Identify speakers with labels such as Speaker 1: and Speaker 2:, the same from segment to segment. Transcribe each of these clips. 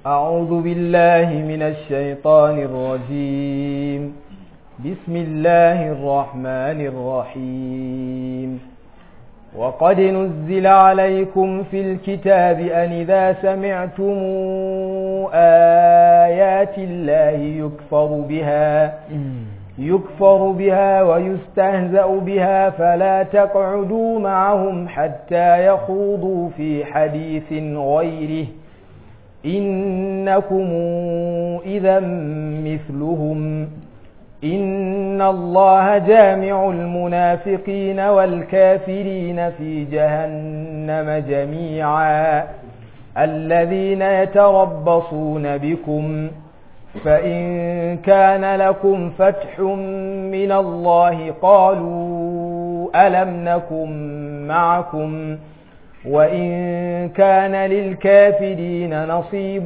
Speaker 1: أعوذ بالله من الشيطان الرجيم بسم الله الرحمن الرحيم وقد نزل عليكم في الكتاب أن إذا سمعتم آيات الله يكفر بها يكفر بها ويستهزأ بها فلا تقعدوا معهم حتى يخوضوا في حديث غيره إنكم إذا مثلهم إن الله جامع المنافقين والكافرين في جهنم جميعا الذين يتربصون بكم فإن كان لكم فتح من الله قالوا ألم نكن معكم وإن كان للكافرين نصيب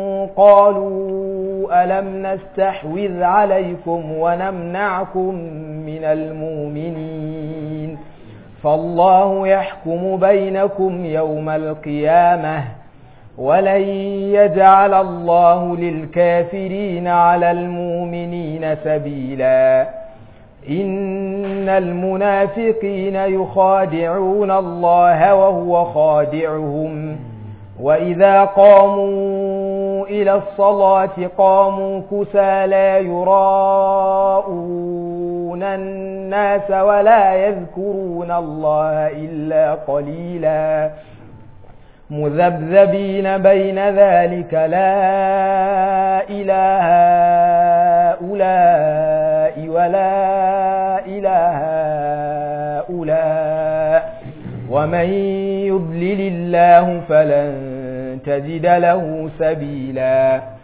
Speaker 1: قالوا ألم نستحوذ عليكم ونمنعكم من المؤمنين فالله يحكم بينكم يوم القيامة ولن يجعل الله للكافرين على المؤمنين سبيلا إن المنافقين يخادعون الله وهو خادعهم وإذا قاموا إلى الصلاة قاموا كسى لا يراءون الناس ولا يذكرون الله إلا قليلا مذبذبين بين ذلك لا إله هؤلاء ولا إله هؤلاء ومن يضلل الله فلن تجد له سبيلا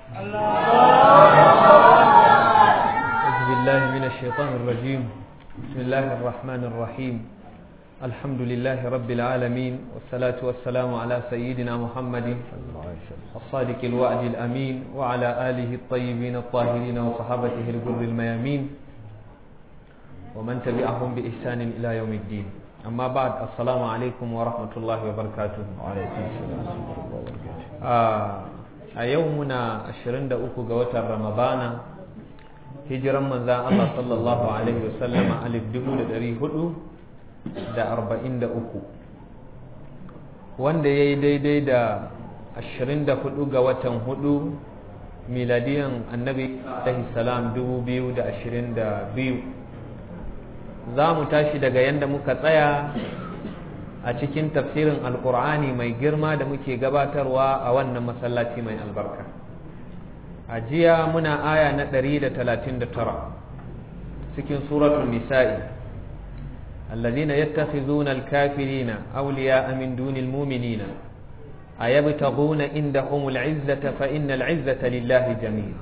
Speaker 2: أعوذ بالله من الشيطان الرجيم بسم الله الرحمن الرحيم الحمد لله رب العالمين والصلاة والسلام على سيدنا محمد الصادق الوعد الأمين وعلى آله الطيبين الطاهرين وصحابته الجر الميامين ومن تبعهم بإحسان إلى يوم الدين أما بعد السلام عليكم ورحمة الله وبركاته وعليكم السلام ورحمة الله وبركاته a yau muna 23 ga watan ramadana hijiran manzan Allah sallallahu alaihi wasallama alif dubu da ɗari hudu da arba'in da uku wanda ya yi daidai da ashirin da hudu ga watan hudu miladiyan annabi alaihi salam dubu biyu da ashirin da biyu za mu tashi daga yadda muka tsaya a cikin tafsirin alkur'ani mai girma da muke gabatarwa a wannan masallaci mai albarka a jiya muna aya na 139 cikin suratul nisa'i الذين يتخذون الكافرين أولياء من دون المؤمنين أيبتغون عندهم العزة فإن العزة لله جميعا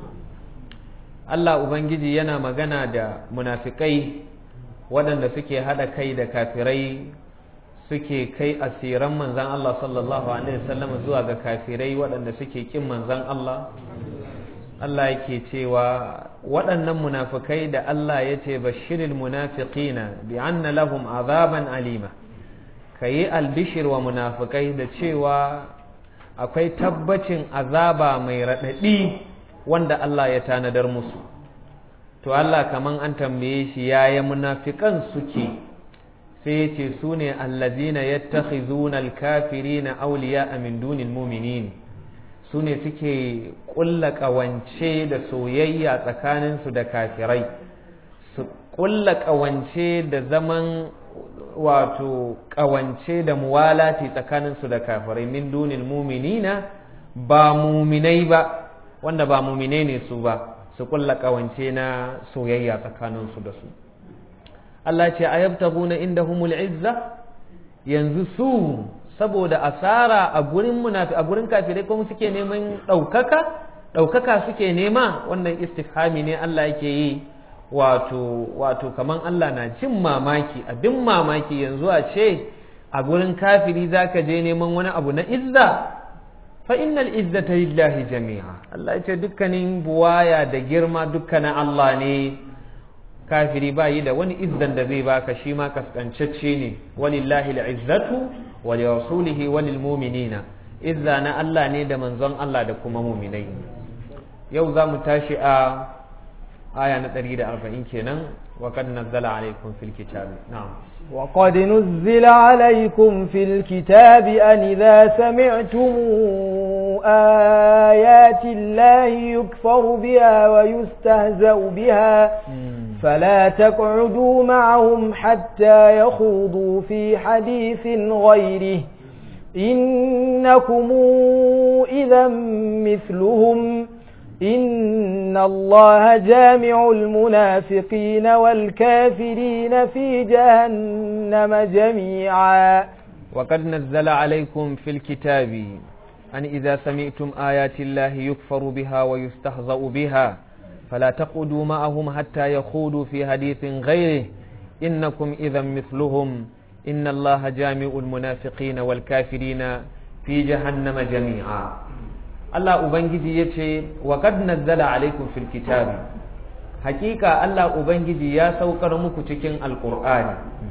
Speaker 2: Allah Ubangiji yana magana da munafikai waɗanda suke haɗa kai da kafirai suke kai asiran manzan Allah sallallahu Alaihi wasallam zuwa ga kafirai waɗanda suke ƙin manzan Allah Allah yake cewa waɗannan munafikai da Allah ya ce bashiril munafiqina bi anna lahum azaban alima ka yi albishir wa munafikai da cewa akwai tabbacin azaba mai raɗaɗi wanda Allah ya tanadar musu to Allah kaman an tambaye shi yaya munafikan suke sai ce su ne allazina yattakhizuna alkafirina awliya min dunil mu'minin su ne suke ƙulla ƙawance da soyayya tsakaninsu da kafirai su ƙulla ƙawance da zaman wato ƙawance da muwalati tsakaninsu da kafirai min dunil muminina ba muminai ba wanda ba muminai ne su ba su ƙulla ƙawance na soyayya tsakaninsu da su Allah ce a yabtaguna indahumul izza yanzu su saboda asara a gurin munafi a gurin kafirai kuma suke neman ɗaukaka ɗaukaka suke nema wannan istifhami ne Allah yake yi wato wato kaman Allah na jin mamaki abin mamaki yanzu a ce a gurin kafiri zaka je neman wani abu na izza fa innal izzata lillahi jami'a Allah ya ce dukkanin buwaya da girma dukkanin Allah ne kafiri ba yi da wani izzan da zai baka shi ma kaskancacce ne walillahi al'izzatu wa li rasulihi wa lil mu'minina izza na Allah ne da manzon Allah da kuma muminai yau za mu tashi a aya na 140 kenan wa kad nazzala alaikum fil kitab na'am
Speaker 1: وقد نزل عليكم في الكتاب أن إذا سمعتم آيات الله يكفر بها ويستهزأ بها فلا تقعدوا معهم حتى يخوضوا في حديث غيره إنكم إذا مثلهم إن الله جامع المنافقين والكافرين في جهنم جميعا
Speaker 2: وقد نزل عليكم في الكتاب أن إذا سمعتم آيات الله يكفر بها ويستهزأ بها فلا تقعدوا معهم حتى يخوضوا في حديث غيره إنكم إذا مثلهم إن الله جامع المنافقين والكافرين في جهنم جميعا Allah Ubangiji ya ce, wa kad nazzala alaikum fil kitabi hakika Allah Ubangiji ya saukar muku cikin Alƙur'ani.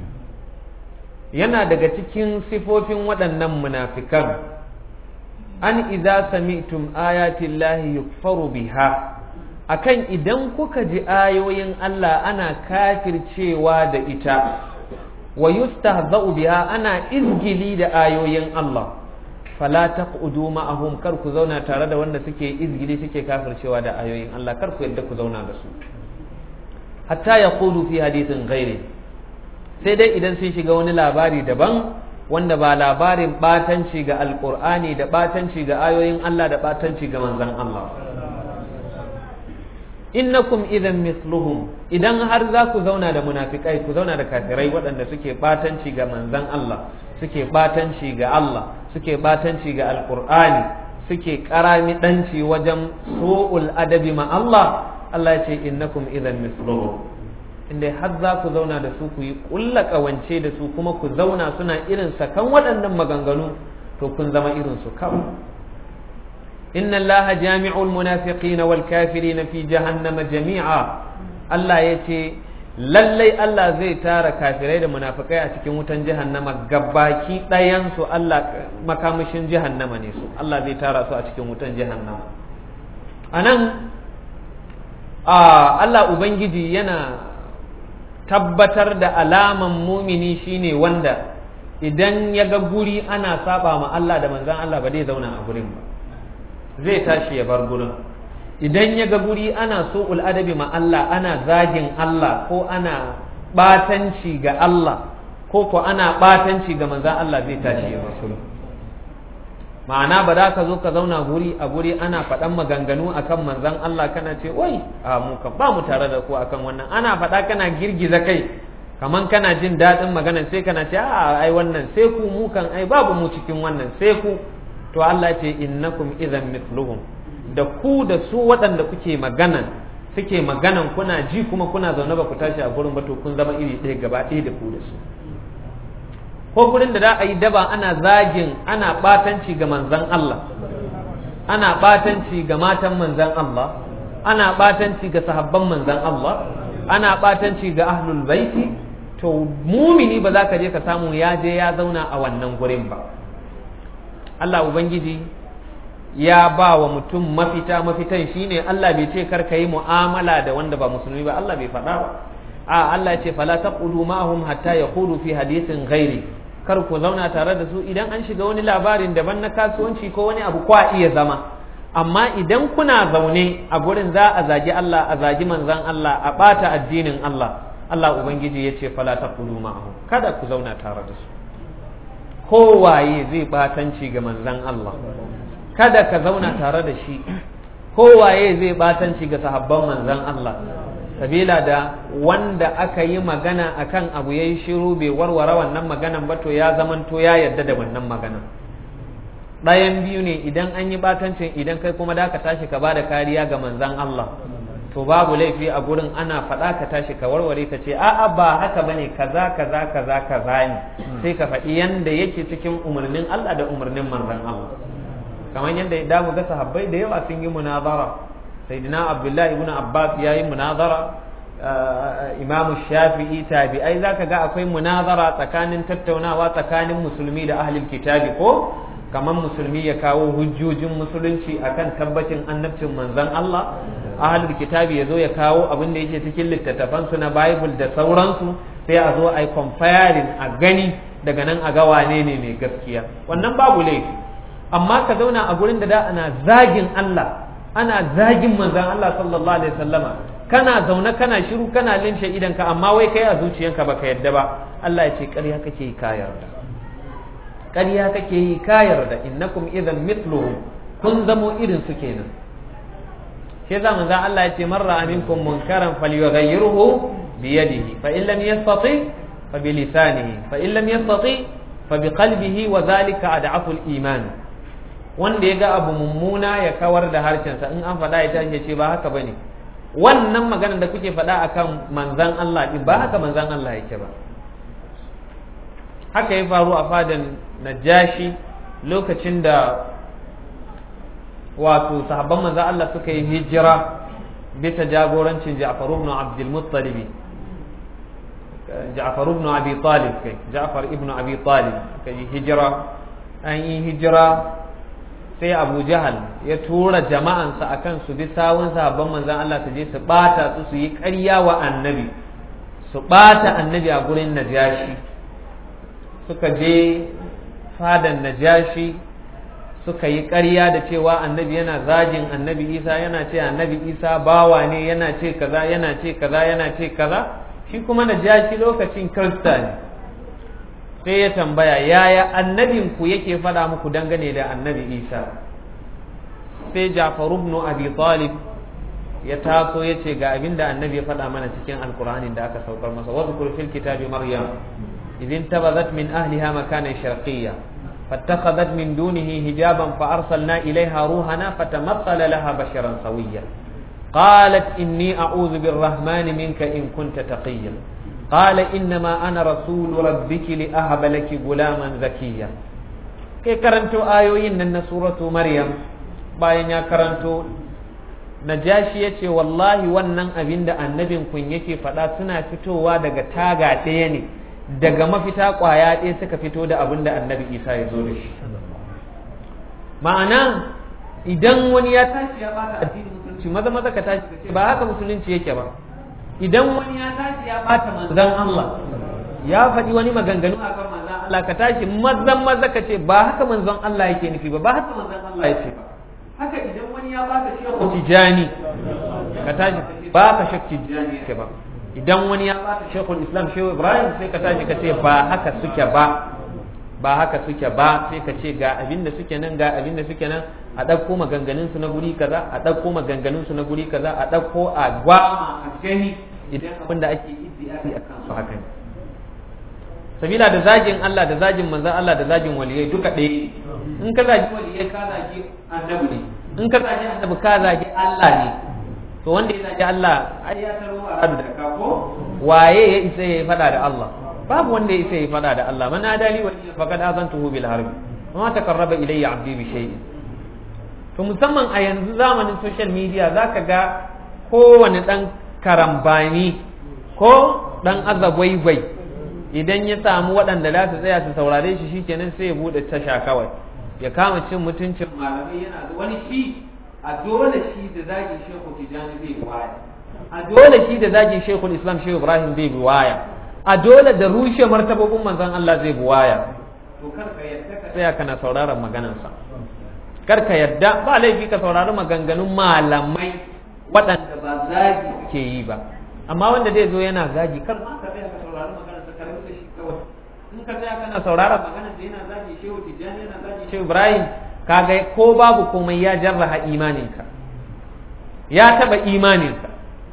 Speaker 2: Yana daga cikin sifofin waɗannan munafikan, an idza sami'tum ayatin lahi yukfaru biha akan idan kuka ji ayoyin Allah ana kafircewa da ita, wa yustahza'u biha ana izgili da ayoyin Allah. fala taqudu ma'ahum kar ku zauna tare da wanda suke izgili suke kafircewa da ayoyin Allah kar ku yadda ku zauna da su hatta yaqulu fi hadithin ghairi sai dai idan sun shiga wani labari daban wanda ba labarin batanci ga alqur'ani da batanci ga ayoyin Allah da batanci ga manzon Allah innakum idan misluhum idan har za ku zauna da munafikai ku zauna da kafirai waɗanda suke batanci ga manzon Allah suke batanci ga Allah suke batanci ga alkur'ani suke karami danci wajen su'ul adabi ma Allah Allah ya ce innakum idan misluhum inda har za ku zauna da su ku yi kulla kawance da su kuma ku zauna suna irin sakan waɗannan maganganu to kun zama irin su kawai inna allaha jami'ul munafiqina wal kafirina fi jahannama jami'a Allah ya ce lallai Allah zai tara kafirai da munafikai a cikin wutan jahannama gabaki ɗayansu Allah makamashin jahannama ne su Allah zai tara su a cikin wutan jahannama a nan Allah Ubangiji yana tabbatar da alaman mumini shine wanda idan ya ga guri ana saba ma Allah da manzan Allah ba zai zauna a gurin ba zai tashi ya bar gurin idan ya ga guri ana so adabi ma Allah ana zagin Allah ko ana batanci ga Allah ko ko ana batanci ga manzan Allah zai tashi ya rasul ma'ana ba za ka zo ka zauna guri a guri ana faɗan maganganu akan manzan Allah kana ce wai a mu kan ba mu tare da ku akan wannan ana faɗa kana girgiza kai kaman kana jin daɗin magana sai kana ce a ai wannan sai ku mu kan ai babu mu cikin wannan sai ku to Allah ce innakum idan mithluhum da ku da su waɗanda kuke magana suke maganan kuna ji kuma kuna zaune ba ku tashi a gurin ba to kun zama iri ɗaya gaba ɗaya da ku da su ko gurin da za a yi daba ana zagin ana ɓatanci ga manzan Allah ana ɓatanci ga matan manzan Allah ana ɓatanci ga sahabban manzan Allah ana ɓatanci ga ahlul baiti to mumini ba za ka je ka samu ya je ya zauna a wannan gurin ba Allah Ubangiji ya ba wa mutum mafita mafitan shine Allah bai ce kar ka yi mu'amala da wanda ba musulmi ba Allah bai faɗa ba a Allah ya ce fala taqulu ma'hum hatta yaqulu fi hadithin ghairi kar ku zauna tare da su idan an shiga wani labarin daban na kasuwanci ko wani abu kwa iya zama amma idan kuna zaune a gurin za a zagi Allah a zagi manzon Allah a bata addinin Allah Allah ubangiji ya ce fala taqulu ma'hum kada ku zauna tare da su kowaye zai batanci ga manzon Allah kada ka zauna tare da shi kowaye zai batanci ga sahabban manzon Allah sabila da wanda aka yi magana akan abu yayi shiru bai warware wannan maganan ba to ya zamanto ya yarda da wannan maganan ɗayan biyu ne idan an yi batancin idan kai kuma da ka tashi ka bada kariya ga manzon Allah to babu laifi a gurin ana faɗa ka tashi ka warware ka ce a'a ba haka bane kaza kaza kaza kaza ne sai ka faɗi yanda yake cikin umarnin Allah da umarnin manzon Allah kamar yadda da mu ga sahabbai da yawa sun yi munazara sayyidina abdullahi ibn abbas yayi munazara imamu shafi'i tabi'ai zaka ga akwai munazara tsakanin tattaunawa tsakanin musulmi da ahlul kitabi ko kamar musulmi ya kawo hujjojin musulunci akan tabbacin annabcin manzon Allah ahlul kitabi ya zo ya kawo abin da yake cikin littattafansu na bible da sauransu sai a zo a yi comparing a gani daga nan a ga wane ne mai gaskiya wannan babu laifi amma ka zauna a gurin da da ana zagin Allah ana zagin manzon Allah sallallahu alaihi wasallama kana zaune kana shiru kana linshe idanka amma wai kai a zuciyanka baka yadda ba Allah ya ce ƙarya kake yi ka yarda ƙarya kake yi ka yarda innakum idan mithluhum kun zamo irin su kenan shi za manzon Allah ya ce man ra'a minkum munkaran falyughayyirhu bi yadihi fa in lam yastati fa bi lisanihi fa in lam yastati fa bi qalbihi wa dhalika ad'afu al-iman wanda ya ga abu mummuna ya kawar da harshensa in an faɗa ya tashi ya ce ba haka bane wannan maganar da kuke faɗa akan manzan Allah din ba haka manzan Allah yake ba haka ya faru a fadan najashi lokacin da wato sahabban manzan Allah suka yi hijira bisa jagorancin Ja'far ibn Abdul Muttalib Ja'far ibn Abi Talib kai Ja'far ibn Abi Talib kai hijira an yi hijira sai abu jahal ya tura jama'ansa akan su bi sawun sahabban manzan Allah su je su bata su su yi ƙarya wa annabi su bata annabi a gurin najashi suka je fadan najashi suka yi ƙarya da cewa annabi yana zagin annabi isa yana ce annabi isa bawa ne yana ce kaza yana ce kaza yana ce kaza shi kuma najashi lokacin kirista ne sai ya tambaya yaya annabinku yake faɗa muku dangane da annabi isa sai jafar ibn abi talib ya taso ya ce ga abin da annabi ya faɗa mana cikin alkur'anin da aka saukar masa wadhkur fil kitabi maryam idin tabazat min ahliha makanan sharqiyya فاتخذت من دونه حجابا فأرسلنا إليها روحنا فتمثل لها بشرا سويا قالت إني أعوذ بالرحمن منك إن كنت تقيا قال إنما أنا رسول ربك لأهب لك غلاما زكيا كي كرنتو آيوين من سورة مريم bayan ya karanto najashi ya ce wallahi wannan abin da annabin kun yake faɗa suna fitowa daga taga ɗaya ne daga mafita ƙwaya ɗaya suka fito da abin da annabi isa ya zo da shi ma'ana idan wani ya tashi ya bata addinin musulunci maza maza ka tashi ka ce ba haka musulunci yake ba idan wani ya tashi ya bata manzan Allah ya faɗi wani maganganu a kan manzan Allah ka tashi mazan maza ka ce ba haka manzon Allah yake nufi ba ba haka manzon Allah yake ba haka idan wani ya baka shehu tijani ka tashi ka ce ba ka shek tijani yake ba idan wani ya baka shekul islam shehu ibrahim sai ka tashi ka ce ba haka suke ba ba haka suke ba sai ka ce ga abin da suke nan ga abin da suke nan a ɗauko maganganun su na guri kaza a ɗauko maganganun su na guri kaza a ɗauko a gwama a gani idan abin da ake iddiyafi a kansu haka ne sabila da zagin Allah da zagin manzon Allah da zagin waliyai duka ɗaya in ka zagi waliyai ka zagi annabi ne in ka zagi annabi ka zagi Allah ne to wanda ya zagi Allah ai ya taro a da kafo waye ya isa ya fada da Allah babu wanda ya isa ya fada da Allah man adali wa faqad azantuhu bil harbi ma takarraba ilayya abdi bi shay'in to musamman a yanzu zamanin social media zaka ga kowane dan karambani ko dan azagwaigwai idan ya samu waɗanda za su tsaya su saurare shi shikenan sai ya bude tasha kawai ya kama cin mutuncin malamai yana da wani shi a dole shi da zagin shehu tijani zai waya a dole shi da zagin shekul islam shehu ibrahim zai bi waya a dole da rushe martabobin manzon Allah zai bi waya to kar ka yadda ka tsaya kana sauraron maganarsa kar ka yadda ba laifi ka saurari maganganun malamai waɗanda ba zagi ke yi ba amma wanda zai zo yana zagi kar ma ka tsaya ka saurari maganarsa ka rubuta shi kawai in ka tsaya kana sauraron maganarsa yana zagi shehu tijani yana zagi shehu ibrahim kaga ko babu komai ya jarraha imaninka ya taba imaninka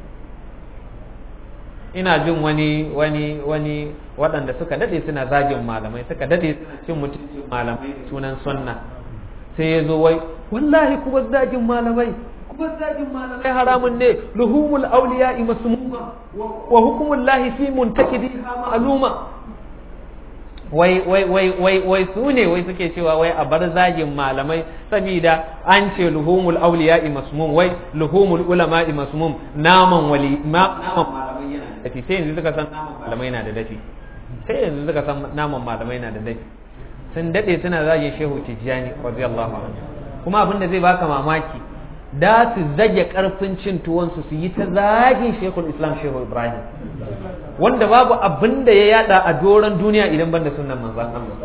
Speaker 2: ina jin wani wani wani waɗanda suka dade suna zagin malamai suka dade suna cin mutuncin malamai sunan sunna sai ya zo wai wallahi kuma zagin malamai kuma zagin malamai haramun ne luhumul awliya masmuma wa hukumullahi fi muntakidiha ma'luma wai wai wai wai wai su ne wai suke cewa wai a bar zagin malamai saboda an ce luhumul awliya'i masmum wai luhumul ulama'i masmum naman wali ma naman malamai yana da dafi sai yanzu suka san naman malamai yana da dafi sai yanzu suka san naman malamai yana da dafi sun dade suna zagin shehu tijjani radiyallahu anhu kuma abin da zai baka mamaki da su zage karfin cin tuwonsu su yi ta zagin shekul islam shehu ibrahim wanda babu abin da ya yada a doron duniya idan banda sunan manzan Allah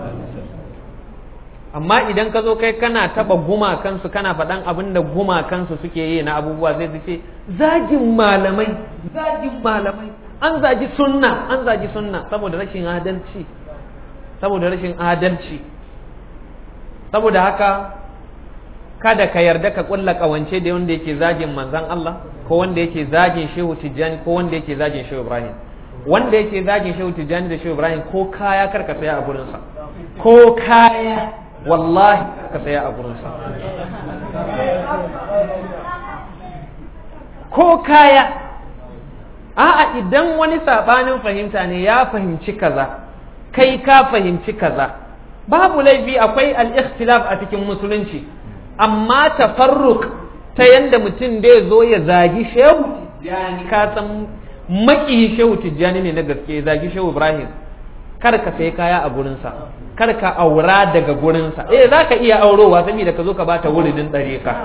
Speaker 2: amma idan ka zo kai kana taba gumakansu kana faɗan abin da gumakansu suke yi na abubuwa zai ce zagin malamai zagin malamai an zagi sunna an zagi sunna saboda rashin adalci saboda rashin adalci saboda haka kada ka yarda ka kulla kawance da wanda yake zagin manzan Allah ko wanda yake zagin shehu tijjani ko wanda yake zagin shehu ibrahim wanda yake zagin shehu tijjani da shehu ibrahim ko kaya kar ka saya a gurinsa ko kaya wallahi ka saya a gurinsa ko kaya a'a idan wani sabanin fahimta ne ya fahimci kaza kai ka fahimci kaza babu laifi akwai al-ikhtilaf a cikin musulunci amma tafarruk ta yanda mutum da zo ya zagi shehu tijjani ka san maki shehu tijjani ne na gaske zagi shehu ibrahim kar ka sai kaya a gurinsa kar ka aura daga gurinsa eh za ka iya aurowa saboda ka zo ka bata wuridin ɗare ka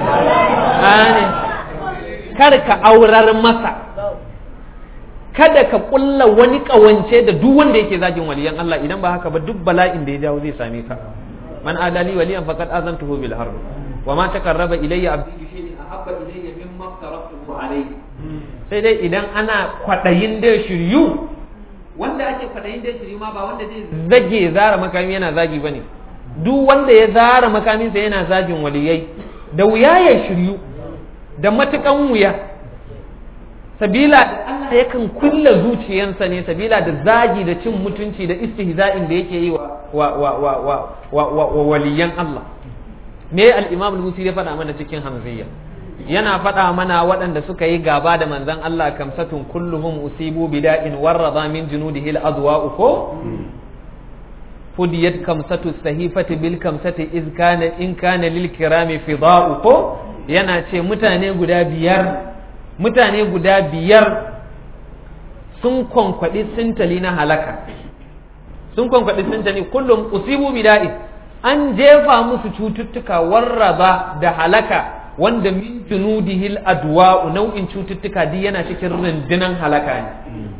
Speaker 2: kar ka aurar masa kada ka kulla wani kawance da duk wanda yake zagin waliyan Allah idan ba haka ba duk bala'in da ya jawo zai same ka man adali waliyan faqad azantuhu bil harb wa ma takarraba ilayya abdi bi shay'in ahabba ilayya mimma aftaratuhu alayhi sai dai idan ana kwadayin da shiryu wanda ake kwadayin da shiryu ma ba wanda zai zage zara makami yana zagi bane duk wanda ya zara makaminsa yana zagin waliyai da wuya ya shiryu da matukan wuya sabila da Allah yakan kulla zuciyansa ne sabila da zagi da cin mutunci da istihza'in da yake yi wa wa wa wa wa wa, wa, wa waliyan Allah me al-Imam al-Musi ya faɗa mana cikin Hamziyya yana faɗa mana waɗanda suka yi gaba da manzon Allah kamsatun kulluhum usibu bida'in warrada min junudihi al-adwa'u ko fudiyat kamsatu sahifati bil kamsati iz kana in kana lil kirami fida'u ko yana ce mutane guda biyar mutane guda biyar sun kwankwaɗi sintali na halaka sun kwankwaɗi sintali kullum usibu bida'i an jefa musu cututtuka warraba da halaka wanda min junudihil adwa'u nau'in cututtuka duk yana cikin rundunan halaka ne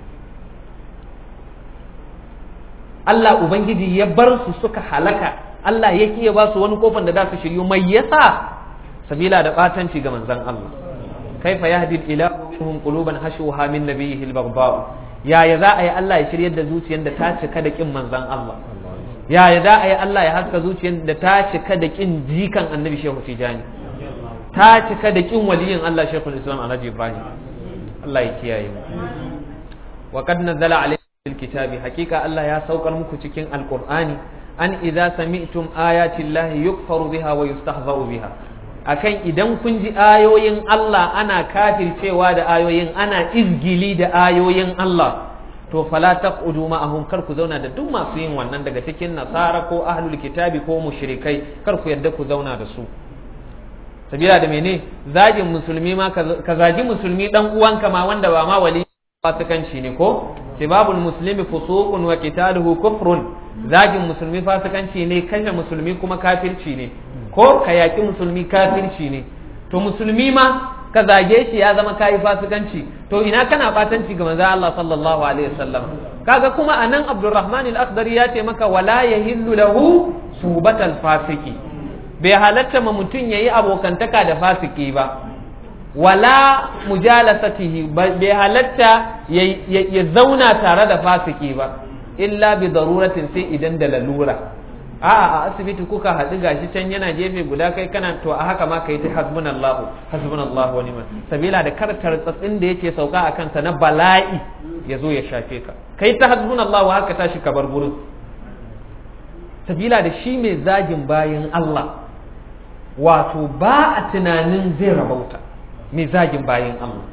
Speaker 2: Allah Ubangiji ya bar su suka halaka Allah ya ya ba su wani kofan da za su shiryu mai yasa sabila da batanci ga manzon Allah kaifa yahdi ilahu minhum quluban hashuha min nabiyhi al-baghdha yaya za a yi Allah ya shiryar da zuciyar da ta cika da kin manzon Allah yaya za a yi Allah ya haska zuciyar da ta cika da kin jikan annabi Shehu Tijani ta cika da kin waliyin Allah Sheikhul Islam Alhaji Ibrahim Allah ya kiyaye mu wa qad nazala alayhi الكتاب حقيقة الله يا سوق المكتكين القرآن أن إذا سمعتم آيات الله يكفر بها ويستهزأ بها akan idan kun ji ayoyin Allah ana kafircewa da ayoyin ana izgili da ayoyin Allah to fala taqudu ma'ahum kar ku zauna da duk masu yin wannan daga cikin nasara ko ahlul kitabi ko mushrikai kar ku yadda ku zauna da su sabila da mene zagin musulmi ma ka zagi musulmi dan uwanka ma wanda ba ma wali fasikanci ne ko sibabul muslimi fusuqun wa qitaluhu kufrun zagin musulmi fasikanci ne kashe musulmi kuma kafirci ne ko ka yaki musulmi kafirci ne to musulmi ma ka zage shi ya zama kayi fasikanci to ina kana batanci ga manzo Allah sallallahu alaihi wasallam kaga kuma anan Abdurrahman al-Akhdari ya ce maka wala yahillu lahu subatal fasiki bai halatta ma mutum yayi abokantaka da fasiki ba wala mujalasatihi bai halatta ya zauna tare da fasiki ba illa bi daruratin sai idan da lalura a a asibiti kuka haɗu gashi can yana gefe guda kai kana to a haka ma kai ta hasbunallahu hasbunallahu wa ni'mal sabila da kar tartsatsin da yake sauka a kansa na bala'i ya zo ya shafe ka kai ta hasbunallahu haka tashi ka bar gurin sabila da shi mai zagin bayan Allah wato ba a tunanin zai rabauta mai zagin bayan Allah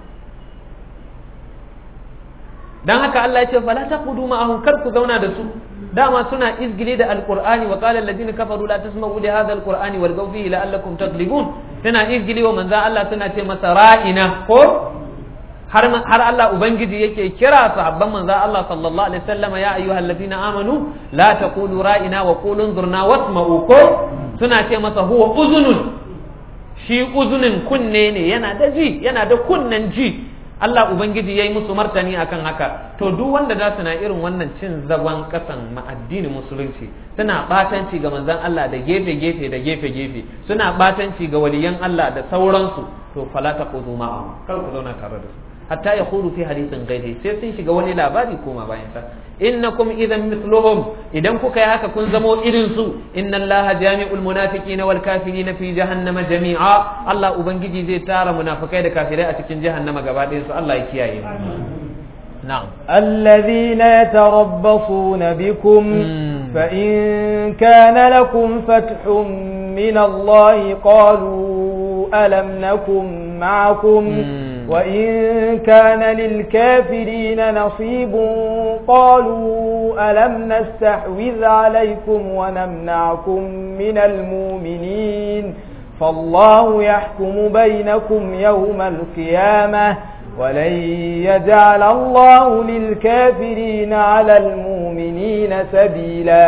Speaker 2: dan haka Allah ya ce fala taqudu ma'ahum kar ku zauna da su dama suna izgili da alqur'ani wa qala alladhina kafaru la tasma'u li hadha alqur'ani walghaw fihi la'allakum taghlibun suna izgili wa manzo Allah suna ce masa ra'ina ko har har Allah ubangiji yake kira sahabban manzon Allah sallallahu alaihi wasallam ya ayyuhal ladina amanu la taqulu ra'ina wa qulu zurna wasma'u ko suna ce masa huwa uzunun shi uzunin kunne ne yana da ji yana da kunnen ji Allah Ubangiji ya yi musu martani akan haka to duk wanda za su na irin wannan cin zagon kasan ma'addinin musulunci suna batanci ga manzon Allah da gefe-gefe da gefe-gefe suna batanci ga waliyan Allah da sauransu to fala taqudu ma'ahum kar ku zauna tare da su hatta ya khuru fi hadithin ghairi sai sun shiga wani labari koma bayan sa innakum idan mithluhum idan kuka yi haka kun zamo irin su inna allaha jami'ul munafiqina wal kafirina fi jahannama jami'a Allah ubangiji zai tara munafikai da kafirai a cikin jahannama gaba ɗayan su Allah ya kiyaye mu na'am
Speaker 1: الذين يتربصون بكم فإن كان لكم فتح من الله قالوا ألم نكن معكم وإن كان للكافرين نصيب قالوا ألم نستحوذ عليكم ونمنعكم من المؤمنين فالله يحكم بينكم يوم القيامة ولن يجعل الله للكافرين على المؤمنين سبيلا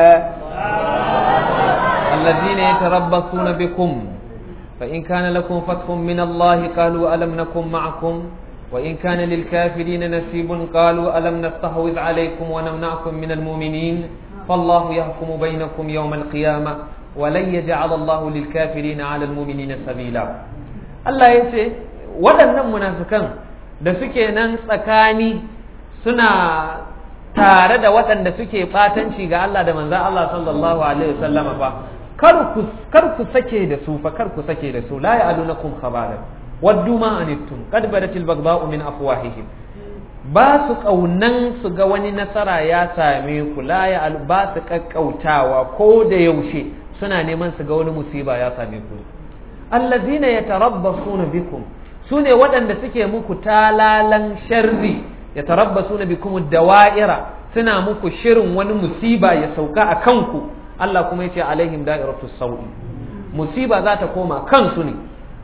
Speaker 2: الذين يتربصون بكم فإن كان لكم فتح من الله قالوا ألم نكن معكم وإن كان للكافرين نصيب قالوا ألم نستحوذ عليكم ونمنعكم من المؤمنين فالله يحكم بينكم يوم القيامة ولن يجعل الله للكافرين على المؤمنين سبيلا الله يتي waɗannan munafikan da suke nan tsakani suna tare da waɗanda suke ɓatanci ga Allah da manzan Allah sallallahu alaihi wasallama fa kar ku sake da su fa kar ku sake da su la ya'alunakum khabaran waddu ma anittum qad badatil baghdha'u min afwahihim ba su kaunan su ga wani nasara ya same ku la ya ba su kakkautawa ko da yaushe suna neman su ga wani musiba ya same ku allazina yatarabbasuna bikum sune waɗanda suke muku talalan sharri yatarabbasuna bikum dawa'ira suna muku shirin wani musiba ya sauka a kanku Allah kuma ya ce alaihim da'iratu sau'i musiba za ta koma kansu ne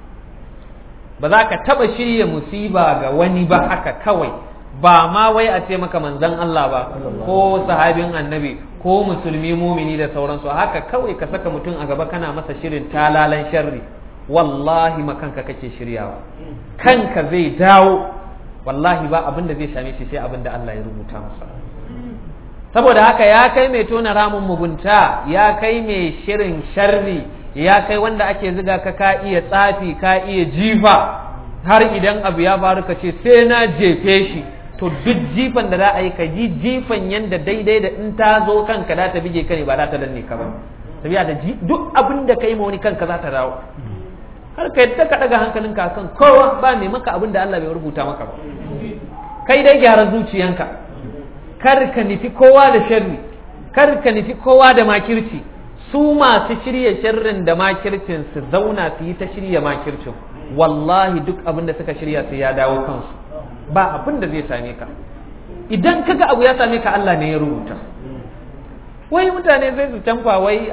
Speaker 2: ba za ka taba shirya musiba ga wani ba haka kawai ba ma wai a ce maka manzan Allah ba ko sahabin annabi ko musulmi mumini da sauransu haka kawai ka saka mutum a gaba kana masa shirin talalan sharri wallahi makanka kake shiryawa kanka zai dawo wallahi ba abin da zai same shi sai abin da Allah ya rubuta masa saboda haka ya kai mai tona ramin mugunta ya kai mai shirin sharri ya kai wanda ake ziga ka ka iya tsafi ka iya jifa har idan abu ya faru ka ce sai na jefe shi to duk jifan da za a yi ka yi jifan yanda daidai da in ta zo kanka za ta bige ka ne ba za ta danne ka ba sabiya da duk abin da ka yi ma wani kanka za ta dawo har ka yadda ka daga hankalinka kan kowa ba mai maka abin da Allah bai rubuta maka ba kai dai gyara zuciyanka kar ka nufi kowa da sharri kar ka nufi kowa da makirci su masu shirya sharrin da makircin su zauna su yi ta shirya makircin wallahi duk abin da suka shirya su ya dawo kansu ba abin da zai same ka idan kaga abu ya same ka Allah ne ya rubuta wai mutane sai su canfa wai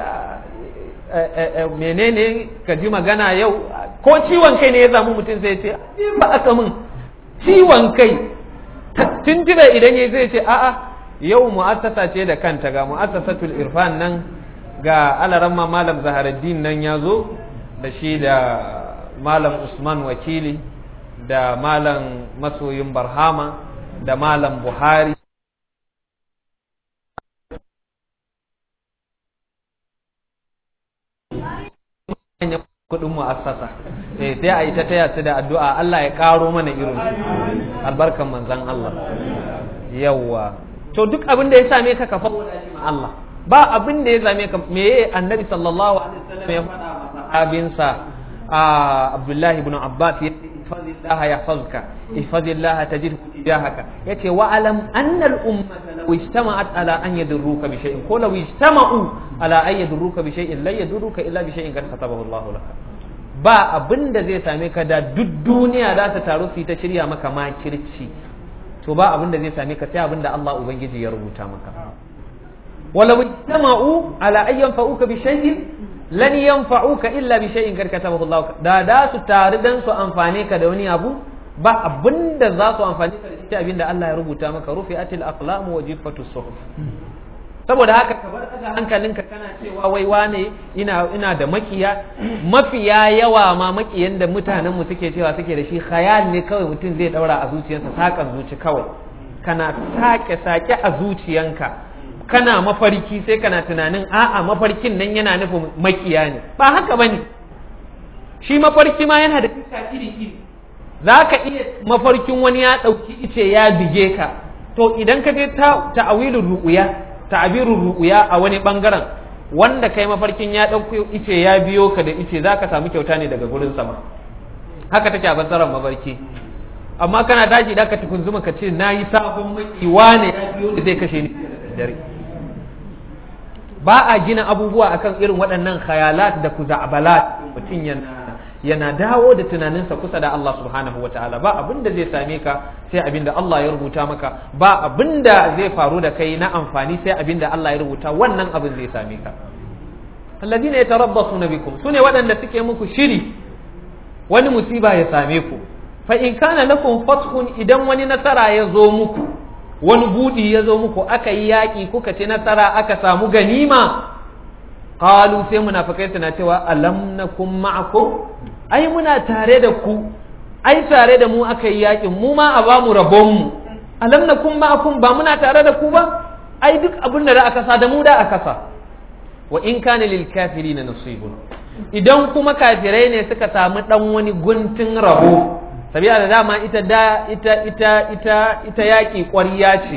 Speaker 2: menene ka ji magana yau ko ciwon kai ne ya samu mutum sai ce ba aka min ciwon kai tuntube idan ya zai ce a'a yau mu'assasa ce da kanta ga mu'assasatul irfan nan ga alaramma malam zaharaddin nan ya zo da shi da malam usman wakili da malam masoyin barhama da malam buhari kudin mu'assasa eh sai a yi ta taya su da addu'a Allah ya karo mana irin su albarkan manzon Allah yawa to duk abin da ya same ka ka faɗa shi ma Allah ba abin da ya same ka me annabi sallallahu alaihi wasallam ya faɗa wa sahabinsa Abdullah ibn Abbas ya ihfazillah yahfazka ihfazillah tajidhu tijahaka yace wa alam anna al ummata law ijtama'at ala an yadurruka bi shay'in ko law ijtama'u ala an yadurruka bi shay'in la yadurruka illa bi shay'in qad katabahu Allah laka ba abin da zai same ka da duk duniya za ta taru su ta shirya maka makirci to ba abin da zai same ka sai abin da Allah ubangiji ya rubuta maka walaw ijtama'u ala an yanfa'uka bi shay'in lan yanfa'uka illa bi shay'in kad katabahu Allah da da su tare dan su amfane ka da wani abu ba abinda za su amfani ka da shi abinda Allah ya rubuta maka rufi'atil aqlam wa jiffatu suhuf saboda haka ka bar daga hankalinka kana cewa wai wane ina ina da makiya mafiya yawa ma makiyan da mutanen mu suke cewa suke da shi khayal ne kawai mutum zai daura a zuciyarsa sakan zuci kawai kana sake sake a zuciyanka kana mafarki sai kana tunanin a'a mafarkin nan yana nufin makiya ne ba haka bane shi mafarki ma yana da fuska iri iri za ka iya mafarkin wani ya ɗauki ice ya bige ka to idan ka je ta'awilin ru'uya ta'abirun ru'uya a wani bangaren wanda kai mafarkin ya ɗauki ice ya biyo ka da ice za ka samu kyauta ne daga gurin sama haka take a basarar mafarki amma kana tashi da ka tukunzuma ka ce na yi sabon makiwa ne ya biyo da zai kashe ni dare ba a gina abubuwa akan irin waɗannan khayalat da kuza'abalat mutum yana yana dawo da tunaninsa kusa da Allah subhanahu wataala ba abin da zai same ka sai abin da Allah ya rubuta maka ba abin da zai faru da kai na amfani sai abin da Allah ya rubuta wannan abin zai same ka alladina yatarabbasuna bikum sune waɗanda suke muku shiri wani musiba ya same ku fa in kana lakum fathun idan wani nasara ya zo muku wani budi ya zo muku aka yi yaƙi kuka ci nasara aka samu ganima qalu sai munafikai suna cewa alam nakum ma'akum ai muna tare da ku ai tare da mu aka yi yakin mu ma a bamu rabon mu alam nakum ma'akum ba muna tare da ku ba ai duk abin da aka sa da mu da aka sa wa in kana lil kafirin nasibun idan kuma kafirai ne suka samu dan wani guntun rabo sabiya da dama ita da ita ita ita ita yaki ƙwariya ce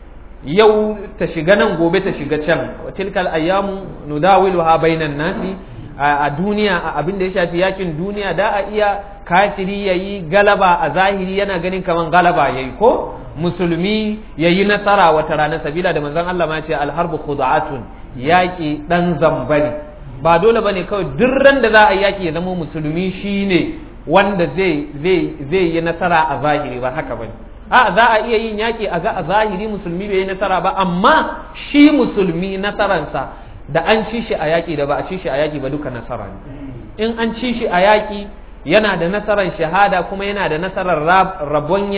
Speaker 2: yau ta shiga nan gobe ta shiga can wa tilkal ayyamu nudawiluha bainan nasi a duniya a abin da ya shafi yakin duniya da a iya kafiri yayi galaba a zahiri yana ganin kaman galaba yayi ko musulmi yayi nasara wata rana sabila da manzon Allah ma ya ce alharbu khud'atun yaki dan zambari ba dole bane kawai duk ran da za a yaki ya zama musulmi shine wanda zai zai zai yi nasara a zahiri ba haka bane a za a iya yin yaƙi a ga a zahiri musulmi bai yi nasara ba amma shi musulmi nasaransa da an ci shi a yaƙi da ba a ci shi a yaƙi ba duka nasara ne in an ci shi a yaƙi yana da nasarar shahada kuma yana da nasarar rabon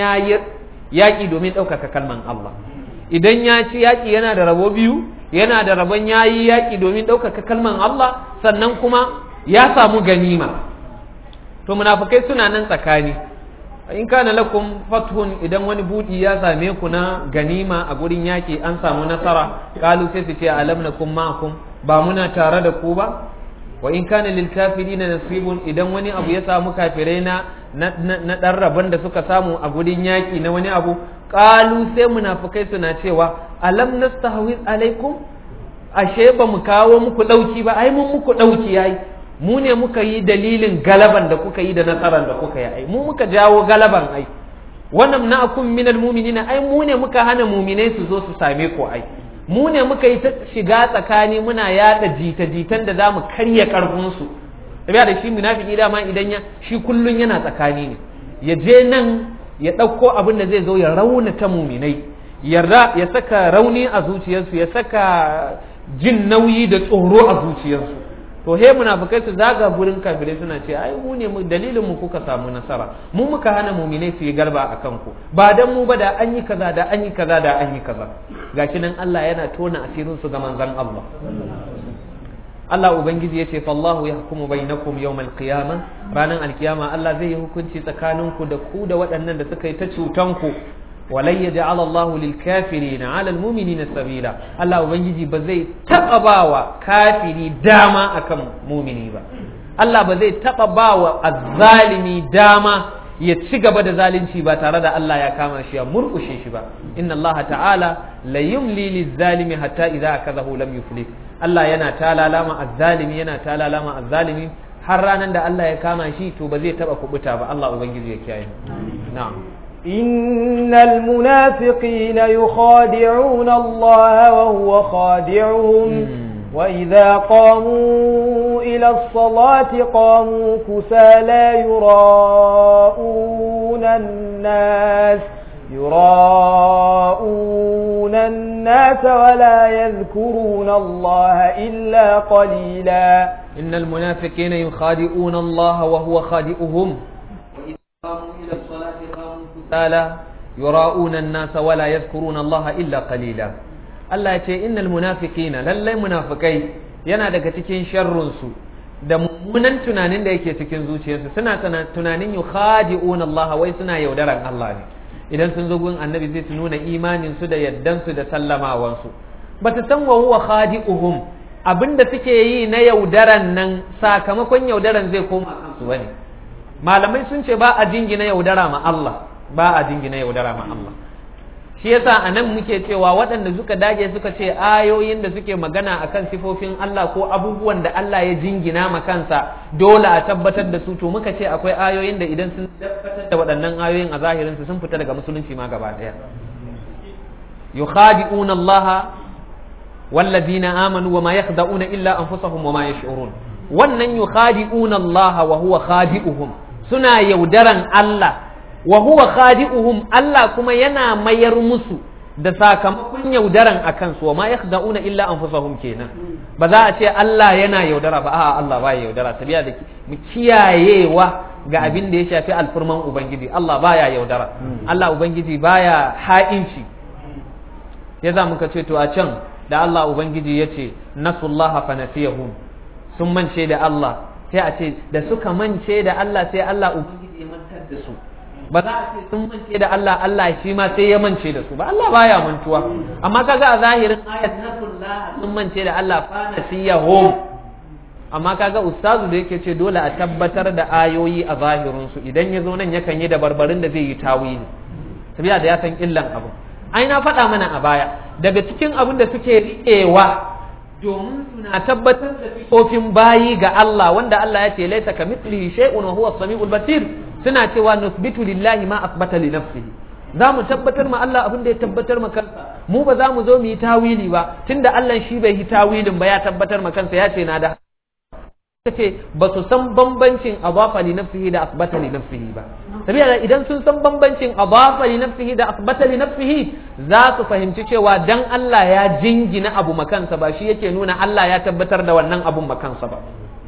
Speaker 2: yaƙi domin ɗaukaka kalman Allah idan ya ci yaƙi yana da rabo biyu yana da rabon yayi yaƙi domin ɗaukaka kalman Allah sannan kuma ya samu ganima to munafukai suna nan tsakani in kana lakum fathun idan wani budi ya same ku na ganima a gurin yaki an samu nasara kalu sai su ce alam nakum ma'akum ba muna tare da ku ba wa in kana lil kafirina nasibun idan wani abu ya samu kafirai na na dan rabon da suka samu a gurin yaki na wani abu kalu sai munafikai suna cewa alam nastahwiz alaikum ashe ba mu kawo muku dauki ba ai mun muku dauki yayi mu ne muka yi dalilin galaban da kuka yi da nasarar da kuka yi ai mu muka jawo galaban ai wannan na akun minal mu'minina ai mu ne muka hana mu'minai su zo su same ku ai mu ne muka yi ta shiga tsakani muna yada jita-jitan da zamu karya karfin su tabiya da shi munafiki dama idan ya shi kullun yana tsakani ne ya je nan ya ɗauko abin da zai zo ya raunata muminai yarda ya saka rauni a zuciyarsu ya saka jin nauyi da tsoro a zuciyarsu to he munafikai su zaga gurin kafirai suna ce ai mu ne mu dalilin mu kuka samu nasara mu muka hana muminai su yi galba a kanku ba dan mu ba da an yi kaza da an yi kaza da an yi kaza gashi nan Allah yana tona asirin su ga manzon Allah Allah ubangiji yace fallahu yahkumu bainakum yawmal qiyamah ranan alkiyama Allah zai yi hukunci tsakaninku da ku da waɗannan da suka yi ta cutan ku ولن يجعل الله للكافرين على المؤمنين سبيلا الله ubangiji ba zai taba bawa kafiri dama akan mumini ba Allah ba zai taba bawa azzalimi dama ya ci gaba da zalunci ba tare da Allah ya kama shi ya murkushe shi ba inna Allah ta'ala la yumli lizzalimi hatta idza akazahu lam yuflih Allah yana talalama azzalimi yana talalama azzalimi har ranan da Allah ya kama shi to ba zai taba kubuta ba Allah ubangiji ya kiyaye na'am
Speaker 1: إن المنافقين يخادعون الله وهو خادعهم وإذا قاموا إلى الصلاة قاموا كسى لا يراءون الناس يراءون الناس ولا يذكرون الله إلا قليلا
Speaker 2: إن المنافقين يخادعون الله وهو خادئهم وإذا قاموا إلى الصلاة قاموا ta'ala yura'una an-nasa wala yadhkuruna Allah illa qalila Allah ya ce innal munafiqina lallai munafikai yana daga cikin sharrun su da mummunan tunanin da yake cikin zuciyarsu suna tunanin yukhadi'una Allah wai suna yaudaran Allah ne idan sun zo gun annabi zai su nuna imanin su da yaddan su da sallamawan su bata san wa huwa khadi'uhum abinda suke yi na yaudaran nan sakamakon yaudaran zai koma kansu bane malamai sun ce ba a jingina yaudara ma Allah ba a jingina yaudara ma Allah shi yasa a nan muke cewa waɗanda suka dage suka ce ayoyin da suke magana akan sifofin Allah ko abubuwan da Allah ya jingina ma kansa dole a tabbatar da su to muka ce akwai ayoyin da idan sun tabbatar da waɗannan ayoyin a zahirin su sun fita daga musulunci ma gaba ɗaya yukhadi'una Allah wallazina amanu wama yakhda'una illa anfusahum wama yash'urun wannan yukhadi'una Allah wa huwa khadi'uhum suna yaudaran Allah wa huwa khadi'uhum Allah kuma yana mayar musu da sakamakon yaudaran a kansu wa ma yakhda'una illa anfusahum kenan ba za a ce Allah yana yaudara ba a'a Allah ba yaudara tabiya da mu kiyayewa ga abin da ya shafi alfurman ubangiji Allah baya yaudara Allah ubangiji baya ha'inci ya za muka ce to a can da Allah ubangiji ya ce nasullaha fa nasiyahum sun mance da Allah sai a ce da suka mance da Allah sai Allah ubangiji ya mantar da su ba za a ce sun mance da Allah Allah shi ma sai ya mance da su ba Allah baya mantuwa amma kaga a zahirin ayat nasullah sun mance da Allah fa nasiyahum amma kaga ustazu da yake ce dole a tabbatar da ayoyi a zahirin su idan ya zo nan yakan yi da barbarin da zai yi tawili sabiya da ya san illan abu ai na faɗa mana a baya daga cikin abin da suke riƙewa domin suna tabbatar da sifofin bayi ga Allah wanda Allah ya ce laisa ka mithlihi shay'un wa huwa as-sami'ul basir suna cewa nusbitu lillahi ma asbata li nafsihi za mu tabbatar ma Allah abin da ya tabbatar ma kansa mu ba za mu zo mu yi tawili ba tunda Allah shi bai yi tawilin ba ya tabbatar ma kansa ya ce na da ce ba su san bambancin adafa li nafsihi da asbata li nafsihi ba saboda idan sun san bambancin adafa li nafsihi da asbata li nafsihi za su fahimci cewa dan Allah ya jingina abu makansa ba shi yake nuna Allah ya tabbatar da wannan abun makansa ba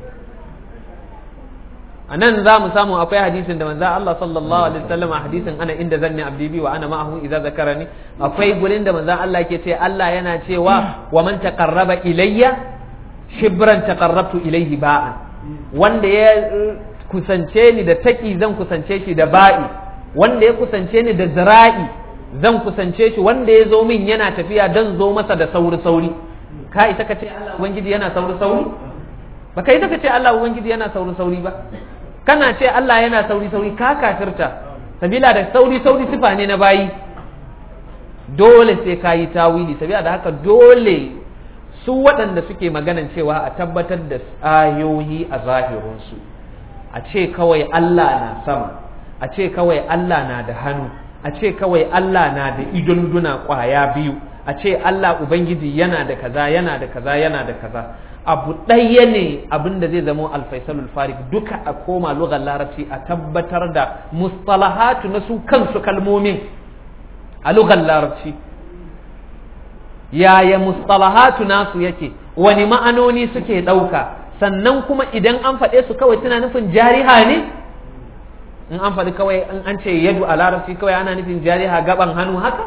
Speaker 2: a nan za mu samu akwai hadisin da manzo Allah sallallahu alaihi wasallam a hadisin ana inda zanni abdi bi wa ana ma'ahu idza zakarani akwai gurin da manzo Allah yake ce Allah yana cewa wa man taqarraba ilayya shibran taqarrabtu ilayhi ba'an wanda ya kusance ni da taki zan kusance shi da ba'i wanda ya kusance ni da zira'i zan kusance shi wanda ya zo min yana tafiya dan zo masa da sauri sauri ka ita ka ce Allah ubangiji yana sauri sauri ba ka ita ka ce Allah ubangiji yana sauri sauri ba kana ce Allah yana sauri sauri ka kafirta sabila da sauri sauri sifa ne na bayi dole sai ka yi tawili sabila da haka dole su waɗanda suke maganan cewa a tabbatar da ayoyi a zahirinsu a ce kawai Allah na sama a ce kawai Allah na da hannu a ce kawai Allah na da idunduna ƙwaya biyu a ce Allah Ubangiji yana da kaza yana da kaza yana da kaza abu ɗaya ne abin da zai zama alfaisalul farik duka a koma lugar larabci a tabbatar da mustalahatu na su kansu kalmomin a lugar larabci yaya mustalahatu nasu yake wani ma'anoni suke ɗauka sannan kuma idan an faɗe su kawai suna nufin jariha ne in an faɗi kawai in an ce yadu a larabci kawai ana nufin jariha gaban hannu haka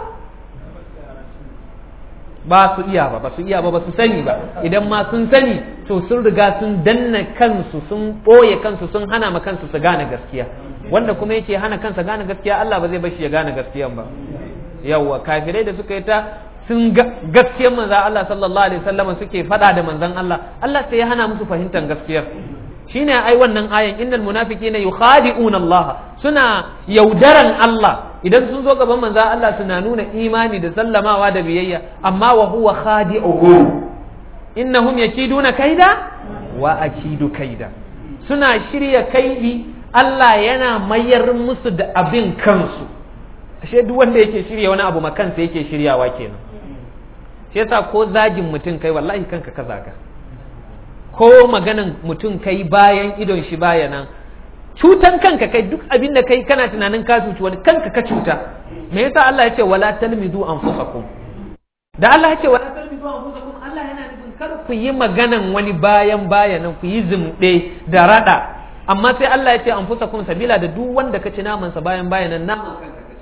Speaker 2: ba su iya ba ba su iya ba ba su sani ba idan ma sun sani to sun riga sun danna kansu sun ɓoye kansu sun hana ma kansu su gane gaskiya wanda kuma yake hana kansa gane gaskiya Allah ba zai bashi ya gane gaskiyan ba yawwa kafirai da suka yi ta sun gaskiyar manzan Allah sallallahu alaihi wasallam suke fada da manzan Allah Allah sai ya hana musu fahimtar gaskiyar shine ai wannan ayan innal munafiqina yukhadi'una Allah suna yaudaran Allah idan sun zo gaban manzan Allah suna nuna imani da sallamawa da biyayya amma wa huwa khadi'uhum innahum yakiduna kaida wa akidu kaida suna shirya kaidi Allah yana mayar musu da abin kansu ashe duk wanda yake shirya wani abu makansa yake shiryawa kenan shi yasa ko zagin mutum kai wallahi kanka ka zaga ko maganan mutum kai bayan idon shi baya nan cutan kanka kai duk abin da kai kana tunanin ka cuci wani kanka ka cuta me yasa Allah ya ce wala talmidu anfusakum da Allah ya ce wala talmidu anfusakum Allah yana nufin kar ku yi maganan wani bayan bayanan ku yi zumɗe da rada amma sai Allah ya ce anfusakum sabila da duk wanda ka ci naman sa bayan bayanan naman kanka ka ci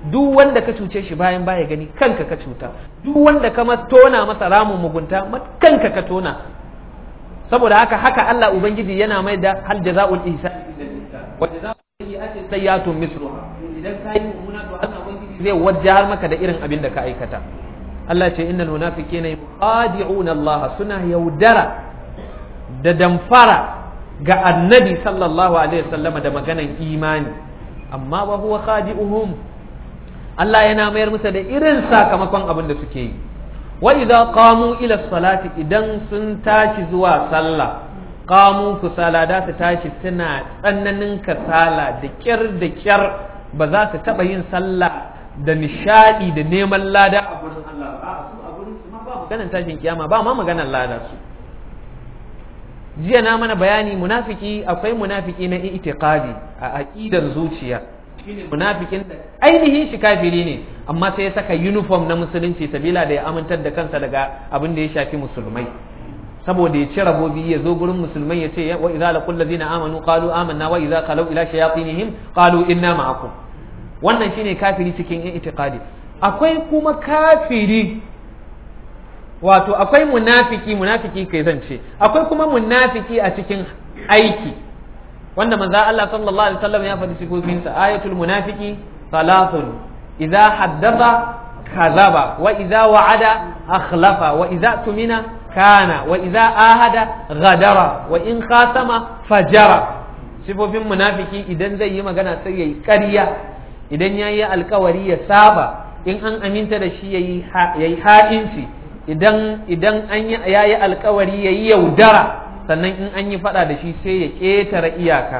Speaker 2: duk wanda ka cuce shi bayan baya gani kanka ka cuta duk wanda ka tona masa ramin mugunta kanka ka tona saboda haka haka Allah ubangiji yana mai da hal jazaul ihsan wa jazaul sayyi'ati sayyatun misluha idan kai mummuna to Allah ubangiji zai wajjar maka da irin abin da ka aikata Allah ce innal munafiqina yuqadi'una Allah suna yaudara da damfara ga annabi sallallahu alaihi wasallama da maganan imani amma wa huwa khadi'uhum Allah yana mayar musu da irin sakamakon abin da suke yi wa idza qamu ila salati idan sun tashi zuwa sallah qamu kusala da su tashi suna tsananin kasala da kyar da kyar ba za su taba yin sallah da nishadi da neman lada a gurin Allah ba su a gurin su ma ba maganar tashin kiyama ba ma maganar lada su jiya na mana bayani munafiki akwai munafiki na itiqadi a aqidar zuciya shine munafikin da ainihin shi kafiri ne amma sai ya saka uniform na musulunci sabila da ya amintar da kansa daga abin da ya shafi musulmai saboda ya ci rabobi ya zo gurin musulmai ya ce wa idza laqul ladina amanu qalu amanna wa idza qalu ila shayatinihim qalu inna ma'akum wannan shine kafiri cikin itiqadi akwai kuma kafiri wato akwai munafiki munafiki kai zan ce akwai kuma munafiki a cikin aiki wanda manzo Allah sallallahu alaihi wasallam ya faɗi sifofinsa ayatul munafiki salatun idza haddatha kazaba wa idza wa'ada akhlafa wa idza tumina kana wa idza ahada ghadara wa in khasama fajara sifofin munafiki idan zai yi magana sai yayi ƙarya idan yayi alkawari ya saba in an aminta da shi yayi yayi ha'inci idan idan an yayi alkawari yayi yaudara sannan in an yi fada da shi sai ya ƙetare iyaka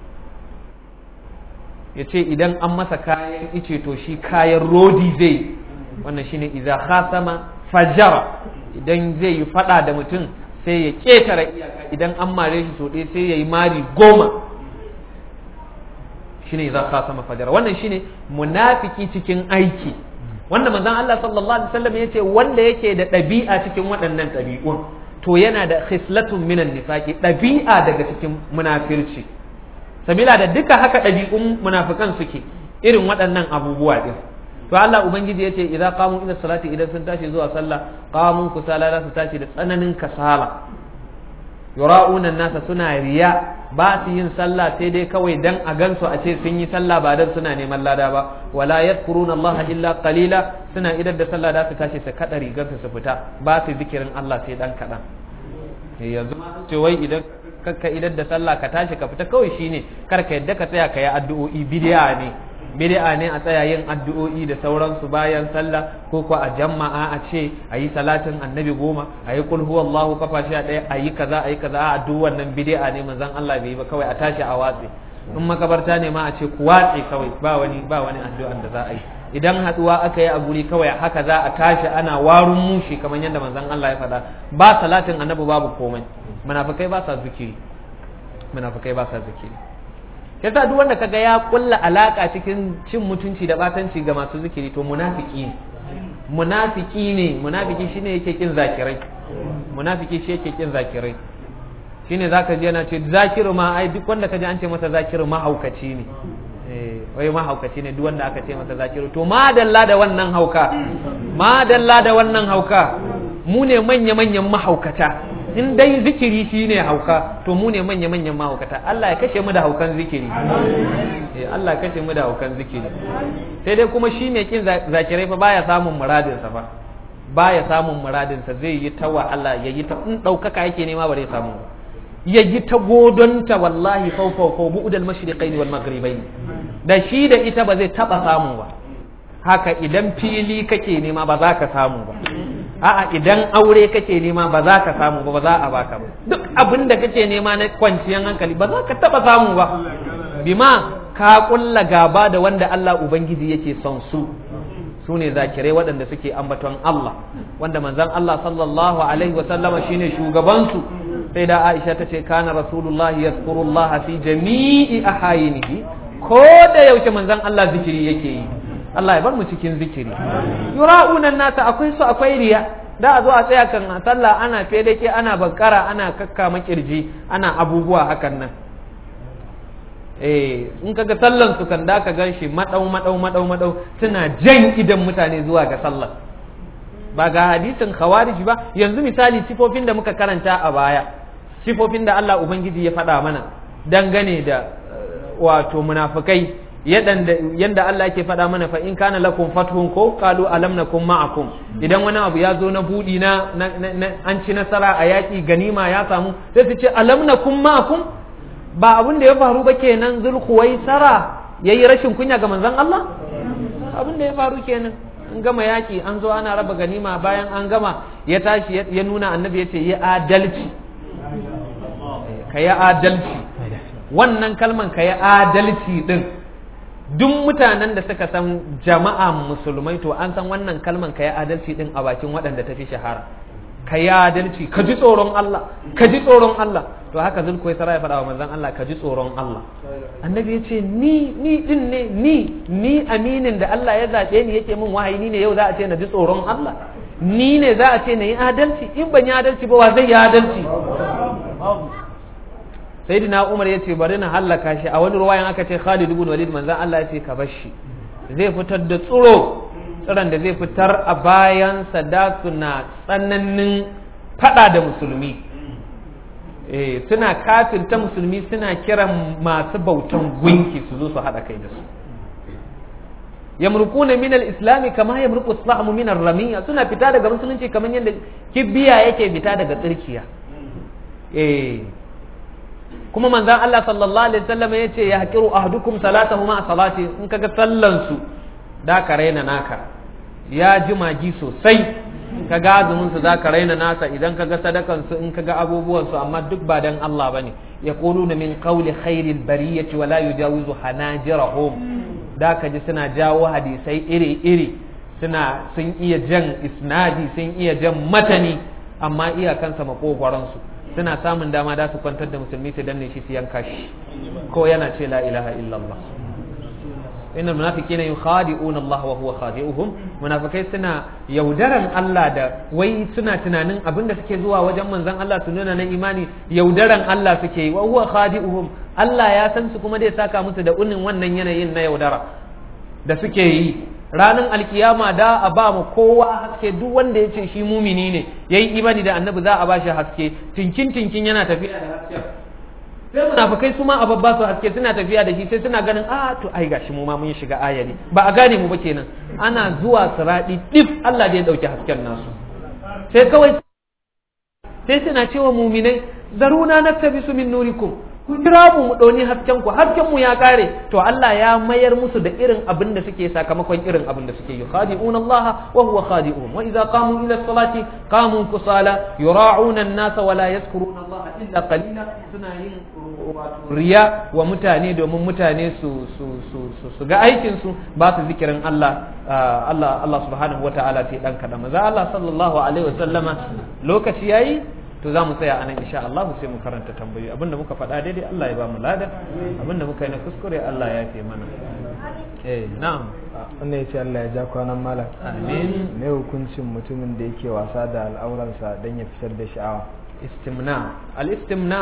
Speaker 2: ya ce idan an masa kayan ice to shi kayan rodi zai wannan shine idza khasama fajara idan zai yi fada da mutum sai ya ƙetare iyaka idan an mare shi so ɗaya sai ya yi mari goma shine idza khasama fajara wannan shine munafiki cikin aiki wanda manzon Allah sallallahu alaihi wasallam yace wanda yake da ɗabi'a cikin waɗannan ɗabi'un to yana da khislatun minan nifaqi ɗabi'a daga cikin munafirci sabila da duka haka ɗabi'un munafikan suke irin waɗannan abubuwa din to Allah ubangiji yace idza qamu ila salati idan sun tashi zuwa sallah qamu kusala za su tashi da tsananin kasala yura'una nasa suna riya ba su yin sallah sai dai kawai dan a gansu a ce sun yi sallah ba dan suna neman lada ba wala yadhkuruna Allah illa qalila suna idar da sallah da su tashi su kada rigar su fita ba su zikirin Allah sai dan kadan yanzu ce wai idan ka idar da sallah ka tashi ka fita kawai shine kar ka yadda ka tsaya ka yi addu'o'i bid'a ne bid'a ne a tsaya yin addu'o'i da sauransu bayan sallah ko ko a jama'a a ce a yi salatin annabi goma a yi kul huwallahu kafa sha ɗaya a yi kaza a yi kaza a duk wannan bid'a ne manzon Allah bai yi ba kawai a tashi a watse in makabarta ne ma a ce ku watse kawai ba wani ba wani addu'an da za a yi idan haduwa aka yi a guri kawai haka za a tashi ana warun mushi kamar yadda manzon Allah ya faɗa ba salatin annabi babu komai munafikai ba sa zikiri munafikai ba sa zikiri yasa duk wanda kaga ya kulla alaka cikin cin mutunci da batanci ga masu zikiri to munafiki ne munafiki ne munafiki shine yake kin zakirai munafiki shi yake kin zakirai shine zaka ji yana ce zakiru ma ai duk wanda kaji an ce masa zakiru mahaukaci ne eh wai mahaukaci ne duk wanda aka ce masa zakiru to madalla da wannan hauka madalla da wannan hauka mu ne manya manyan mahaukata in dai zikiri shine hauka to mu ne manya manyan mahaukata Allah ya kashe mu da haukan zikiri eh Allah ya kashe mu da haukan zikiri sai dai kuma shi mai kin zakirai fa baya samun muradin sa fa baya samun muradin sa zai yi ta Allah ya yi ta in daukaka yake nema ba zai samu ya yi ta godonta wallahi fau fau fau bu'dal mashriqain wal maghribain da shi da ita ba zai taba samu ba haka idan fili kake nema ba za ka samu ba a'a idan aure kake nema ba za ka samu ba ba za a baka ba duk abin da kake nema na kwanciyar hankali ba za ka taba samu ba bima ka kulla gaba da wanda Allah ubangiji yake son su su ne zakirai waɗanda suke ambaton Allah wanda manzon Allah sallallahu alaihi wasallama shine shugabansu sai da Aisha ta ce kana rasulullahi yazkurullah fi jami'i ahayinihi ko da yaushe manzon Allah zikiri yake yi Allah ya bar mu cikin zikiri yura'una nasa akwai su akwai riya da a zo a tsaya kan sallah ana fedake ana bankara ana kakkama kirji ana abubuwa hakan nan eh in kaga sallan su kan da ka gan shi madau madau madau madau suna jan idan mutane zuwa ga sallar ba ga hadisin khawarij ba yanzu misali sifofin da muka karanta a baya sifofin da Allah ubangiji ya faɗa mana dangane da wato munafikai yadda Allah yake faɗa mana fa in kana lakum fathun ko qalu alam nakum ma'akum idan wani abu ya zo na budi na an ci nasara a yaƙi ganima ya samu sai su ce alam nakum ma'akum ba abin da ya faru ba kenan zulhuwaisara yayi rashin kunya ga manzon Allah abin da ya faru kenan an gama yaƙi an zo ana raba ganima bayan an gama ya tashi ya nuna annabi ya ce yi adalci ka yi adalci wannan kalman ka yi adalci din duk mutanen da suka san jama'a musulmai to an san wannan kalman ka yi adalci din a bakin waɗanda ta fi shahara ka yi adalci ka ji tsoron Allah ka ji tsoron Allah to haka zulku ya ya faɗa wa manzon Allah ka ji tsoron Allah annabi ya ce ni ni din ne ni ni aminin da Allah ya zaɓe ni yake min wahayi ni ne yau za a ce na ji tsoron Allah ni ne za a ce na yi adalci in ban yi adalci ba wa zai yi adalci sayyidina Umar ya ce bari na hallaka shi a wani ruwayan aka ce Khalid ibn Walid manzon Allah ya ce ka bar shi zai fitar da tsoro tsiron da zai fitar a bayan da suna tsananin fada da musulmi eh suna kafirta musulmi suna kiran masu bautan gunki su zo su haɗa kai da su yamruquna min al-islam kama yamruqu as-sahmu min ar-ramiya suna fita daga musulunci kamar yadda kibiya yake fita daga tsirkiya eh kuma manzon Allah sallallahu alaihi wasallam yace ya haqiru ahdukum salatahu ma salati in kaga sallan su da ka raina naka ya ji magi sosai ka ga azumin su zaka raina nasa idan ka ga sadakan su in ka ga abubuwan su amma duk ba dan Allah bane yaquluna min qawli khairil bariyati wala yujawizu hanajirahum da ka ji suna jawo hadisai iri iri suna sun iya jan isnadi sun iya jan matani amma iyakansa makogwaron su suna samun dama da su kwantar da musulmi su danne shi su yanka shi ko yana ce la ilaha illallah inna munafiqina yukhadi'una Allah wa huwa khadi'uhum munafikai suna yaudaran Allah da wai suna tunanin abinda suke zuwa wajen manzon Allah su nuna na imani yaudaran Allah suke yi wa huwa khadi'uhum Allah ya san su kuma zai saka musu da unin wannan yanayin na yaudara da suke yi ranar alkiyama da a ba mu kowa haske duk wanda ya ce shi mumini ne yayi imani da annabi za a ba shi haske tinkin tinkin yana tafiya da hasken sai munafikai su ma a babba su haske suna tafiya da shi sai suna ganin a to ai gashi mu ma mun shiga ayari ba a gane mu ba kenan ana zuwa siradi dif Allah da ya dauki hasken nasu sai kawai sai suna cewa muminai zaruna naktabisu min nurikum ku kira mu mu ɗauni hasken ku hasken mu ya kare to Allah ya mayar musu da irin abin da suke sakamakon irin abin da suke yi khadi'una Allah wa huwa khadi'uhum wa idza qamu ila salati qamu kusala yura'una an-nasa wa la yadhkuruna Allah illa qalila suna yin riya wa mutane domin mutane su su su su ga aikin su ba su zikirin Allah Allah Allah subhanahu wa ta'ala sai dan kada maza Allah sallallahu alaihi wa sallama lokaci yayi to za mu tsaya anan insha Allah sai mu karanta tambayoyi abinda muka faɗa daidai Allah ya ba mu lada abinda muka yi na kuskure Allah ya fi mana eh na'am
Speaker 1: wannan ya ce Allah ya ja kwanan malam
Speaker 2: amin
Speaker 1: me hukuncin mutumin da yake wasa da al'auransa don ya fitar da sha'awa
Speaker 2: istimna al-istimna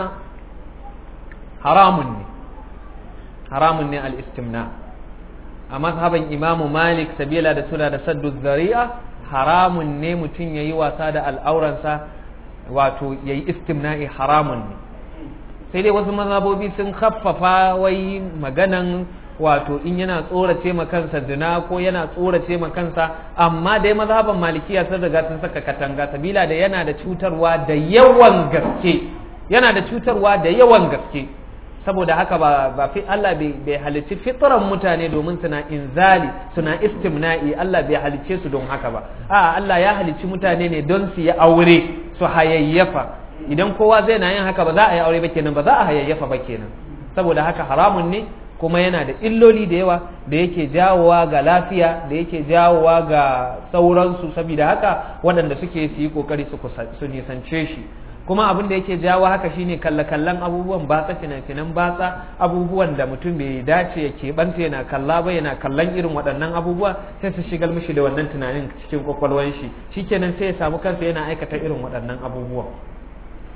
Speaker 2: haramun ne haramun ne al-istimna a mazhaban imamu malik sabila da suna da saddu zari'a haramun ne mutum ya yi wasa da al'auransa wato ya yi istimna'i haramun ne sai dai wasu mazhabobi sun khaffafa wai maganan wato in yana tsorace ma kansa zina ko yana tsorace ma kansa amma dai mazhaban malikiya sun riga sun saka katanga sabila da yana da cutarwa da yawan gaske yana da cutarwa da yawan gaske saboda haka ba ba fi Allah bai halicci fitran mutane domin suna inzali suna istimna'i Allah bai halicce su don haka ba a Allah ya halicci mutane ne don su yi aure su hayayyafa idan kowa zai na yin haka ba za a yi aure ba kenan ba za a hayayyafa ba kenan saboda haka haramun ne kuma yana da illoli da yawa da yake jawowa ga lafiya da yake jawowa ga sauransu saboda haka waɗanda suke su yi kokari su nisance shi kuma abin da yake jawo haka shine kalle-kallen abubuwan batsa fina-finan batsa abubuwan da mutum bai dace ya keɓanta yana kalla ba yana kallon irin waɗannan abubuwa sai su shigar mishi da wannan tunanin cikin kwakwalwan shi shikenan sai ya samu kansa yana aikata irin waɗannan abubuwan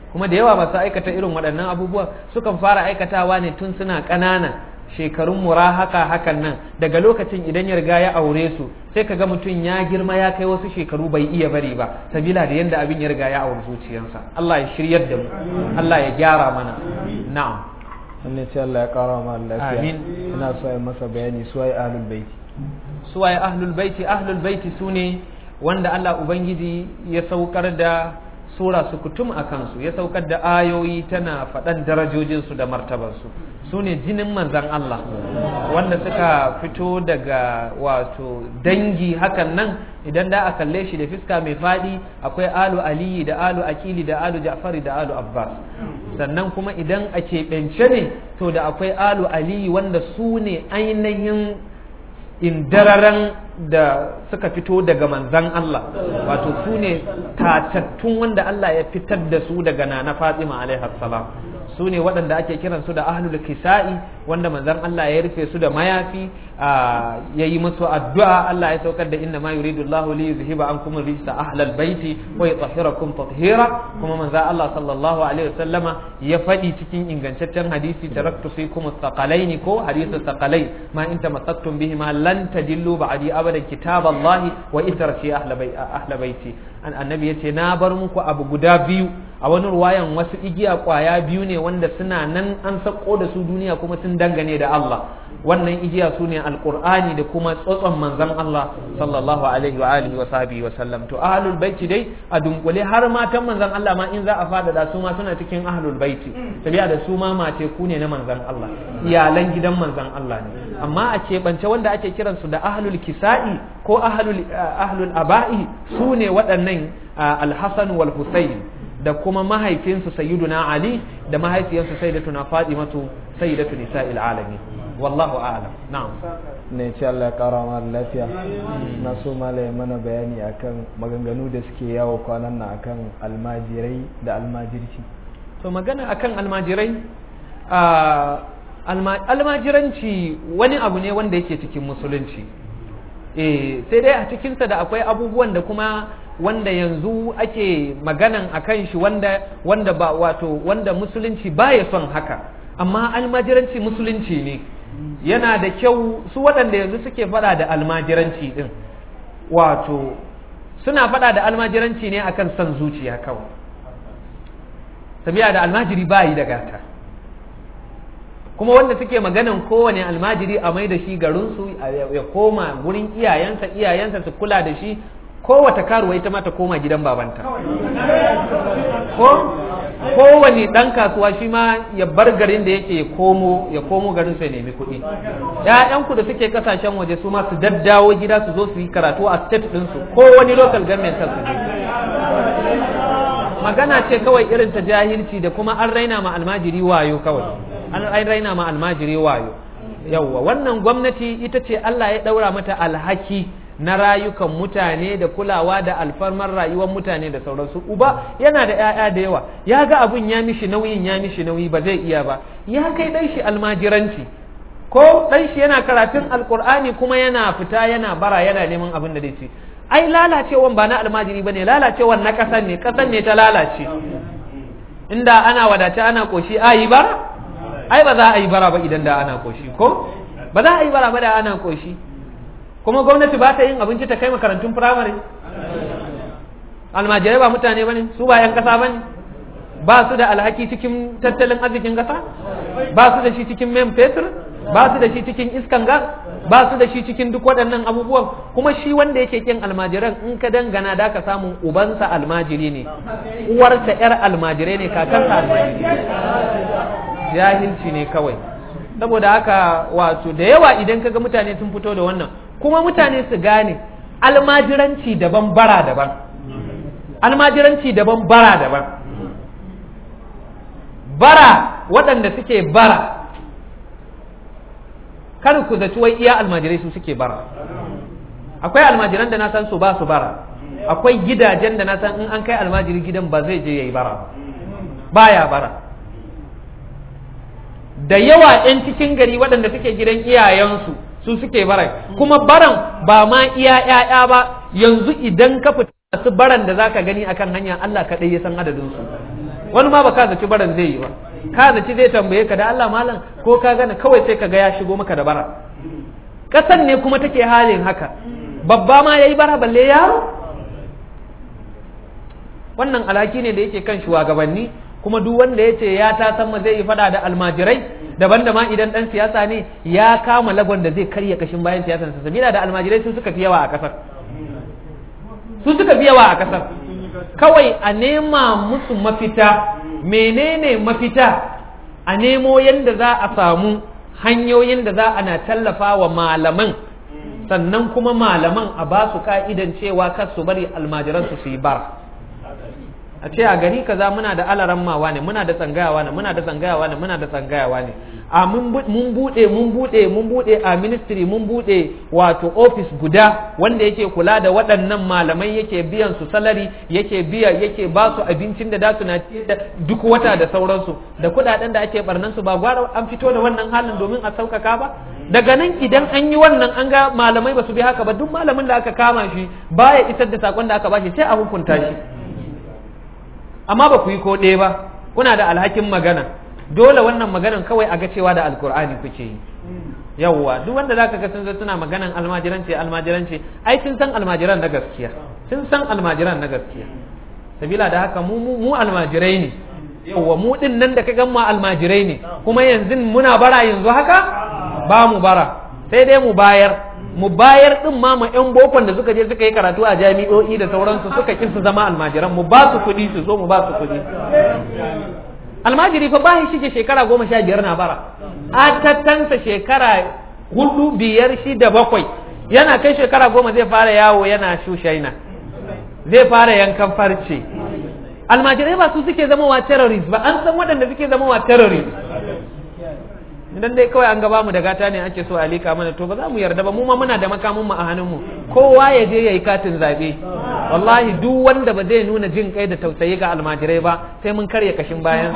Speaker 2: kuma da yawa masu aikata irin waɗannan abubuwa sukan fara aikatawa ne tun suna ƙanana shekarun murahaka hakan nan daga lokacin idan ya riga ya aure su sai ka ga mutum ya girma ya kai wasu shekaru bai iya bari ba sabila da yanda abin ya riga ya aure zuciyarsa Allah ya shiryar da mu Allah ya gyara mana na'am
Speaker 1: wannan ce Allah ya kara ma lafiya
Speaker 2: Amin.
Speaker 1: ina so ya masa bayani su ai ahlul baiti
Speaker 2: suwaye ahlul baiti ahlul baiti sune wanda Allah ubangiji ya saukar da sura su kutum a kansu ya saukar da ayoyi tana faɗan darajojinsu da martabarsu su ne jinin manzan Allah wanda suka fito daga wato dangi hakan nan idan da a kalle shi da fiska mai faɗi akwai alu aliyi da alu akili da alu ja'fari da alu abbas sannan kuma idan a keɓance ne to da akwai alu aliyi wanda su ne ainihin indararan da suka fito daga manzan Allah wato su ne tatattun wanda Allah ya fitar da su daga nana Fatima alaihi salam su ne waɗanda ake kiran su da ahlul kisa'i wanda manzan Allah ya rufe su da mayafi ya yi musu addu'a Allah ya saukar da inna ma yuridu Allahu li yuzhiba ankum rijsa ahlal baiti wa yutahhirakum tathira kuma manzan Allah sallallahu alaihi wasallama ya faɗi cikin ingantaccen hadisi taraktu fikum thaqalaini ko hadithu thaqalai ma in tamassaktum bihi ma lan tadillu ba'di abadan kitaballahi wa itrati ahla baiti an annabi yace na bar muku abu guda biyu a wani ruwayan wasu igiya kwaya biyu ne wanda suna nan an sako da su duniya kuma sun dangane da Allah wannan igiya su ne alqur'ani da kuma tsotson manzon Allah sallallahu alaihi wa alihi wa sahbihi wa sallam to ahlul baiti dai a dunkule har matan manzon Allah ma in za a fadada su ma suna cikin ahlul baiti tabiya da su ma mace ku ne na manzon Allah iyalan gidan manzon Allah ne amma a keɓance wanda ake kiransu da ahlul kisa'i ko ahlul ahlul aba'i su ne waɗannan alhassan wal husayn da kuma mahaifinsu sayyiduna ali da mahaifiyarsu sayyidatuna fatimatu sayyidatu nisa'il alamin wallahu a'lam na'am
Speaker 1: ne ce Allah ya kara ma lafiya na so malai mana bayani akan maganganu da suke yawo kwanan nan akan almajirai da almajirci
Speaker 2: to magana akan almajirai almajiranci wani abu ne wanda yake cikin musulunci eh sai dai a cikinsa da akwai abubuwan da kuma wanda yanzu ake maganan a kan shi wanda wanda ba wato wanda musulunci baya son haka amma almajiranci musulunci ne yana da kyau su waɗanda yanzu suke faɗa da almajiranci ɗin wato suna faɗa da almajiranci ne akan son zuciya kawai sabiya da almajiri bayi da gata kuma wanda suke maganan kowane almajiri a mai da shi garinsu ya koma gurin iyayensa iyayensa su kula da shi kowace karuwa ita ma ta koma gidan babanta ko kowane ɗan kasuwa shi ma ya bar garin da yake komo ya komo garin sai nemi kuɗi ƴaƴanku da suke kasashen waje su ma su daddawo gida su zo su yi karatu a state ɗinsu ko wani local government su je magana ce kawai irin ta jahilci da kuma an raina ma almajiri wayo kawai an raina ma almajiri wayo yawwa wannan gwamnati ita ce Allah ya ɗaura mata alhaki na rayukan mutane da kulawa da alfarmar rayuwar mutane da sauransu uba yana da 'ya'ya da yawa ya ga abun ya mishi nauyin ya mishi nauyi ba zai iya ba ya kai ɗan shi almajiranci ko ɗan shi yana karatun alkur'ani kuma yana fita yana bara yana neman abin da zai ci ai lalacewan ba na almajiri bane lalacewan na ƙasan ne ƙasan ne ta lalace inda ana wadace ana koshi a yi bara ai ba za a yi bara ba idan da ana koshi ko ba za a yi bara ba da ana koshi kuma gwamnati ba ta yin abinci ta kai makarantun firamare almajirai ba mutane ba ne su ba 'yan ƙasa ba ne ba su da alhaki cikin tattalin arzikin ƙasa ba su da shi cikin men fetur ba su da shi cikin iskan gas ba su da shi cikin duk waɗannan abubuwan kuma shi wanda yake kin almajiran in ka dangana da ka samun ubansa almajiri ne uwarsa 'yar almajirai ne kakansa almajiri jahilci ne kawai saboda haka wato da yawa idan kaga mutane sun fito da wannan kuma mutane su gane almajiranci daban bara daban almajiranci daban bara daban bara waɗanda suke bara kar ku zaci wai iya almajirai su suke bara akwai almajiran da na san su ba su bara akwai gidajen da na san in an kai almajiri gidan ba zai je yayi bara baya bara da yawa 'yan cikin gari waɗanda suke gidan iyayensu su suke barai kuma baran ba ma iya ‘ya'ya ba yanzu idan ka fita su baran da zaka gani akan hanya Allah kaɗai ya san adadin su wani ma ba ka zaci baran zai yi ba ka zaci zai tambaye ka da Allah malam ko ka gane kawai sai ka ga ya shigo maka da bara kasan ne kuma take halin haka babba ma yayi bara balle yaro wannan alhaki ne da yake kan shugabanni kuma duk wanda ya ce ya ta san zai yi fada da almajirai daban da ma idan dan siyasa ne ya kama lagon da zai karya kashin bayan siyasan sa sabila da almajirai su suka fi yawa a kasar su suka fi yawa a kasar kawai a nema musu mafita menene mafita a nemo yadda za a samu hanyoyin da za ana tallafa wa malaman sannan kuma malaman a ba su ka'idan cewa kar su bari almajiransu su yi bara a ce a gari kaza muna da alaran mawa ne muna da tsangayawa ne muna da tsangayawa ne muna da tsangayawa ne a mun bude mun bude mun bude a ministry mun bude wato office guda wanda yake kula da waɗannan malamai yake biyan su salari yake biya yake ba su abincin da dasu na da duk wata da sauransu da kuɗaɗen da ake barnan su ba gwara an fito da wannan halin domin a sauƙaƙa ba daga nan idan an yi wannan an ga malamai ba su bi haka ba duk malamin da aka kama shi baya isar da sakon da aka bashi sai a hukunta shi amma ba ku yi ko ɗaya ba kuna da alhakin magana dole wannan maganan kawai a ga cewa da alkur'ani kuke yi yawwa duk wanda zaka ga sun zo suna maganan almajiranci almajiranci ai sun san almajiran na gaskiya sun san almajiran na gaskiya sabila da haka mu mu almajirai ne yawwa mu din nan da ka gan mu almajirai ne kuma yanzu muna bara yanzu haka ba mu bara sai dai mu bayar mu bayar din ma ma yan bokon da suka je suka yi karatu a jami'o'i da sauransu suka ki su zama almajiran mu ba su kuɗi su zo mu ba su kuɗi almajiri fa ba shi shige shekara goma sha biyar na bara a tattansa shekara hudu biyar shida bakwai yana kai shekara goma zai fara yawo yana shushaina zai fara yankan farce almajirai ba su suke zama wa terrorist ba an san waɗanda suke zama wa terrorist idan dai kawai an gaba mu da gata ne ake so a lika mana to ba za mu yarda ba mu ma muna da makamin mu a hannun mu kowa ya je yayi katin zabe wallahi duk wanda ba zai nuna jin kai da tausayi ga almajirai ba sai mun karya kashin bayan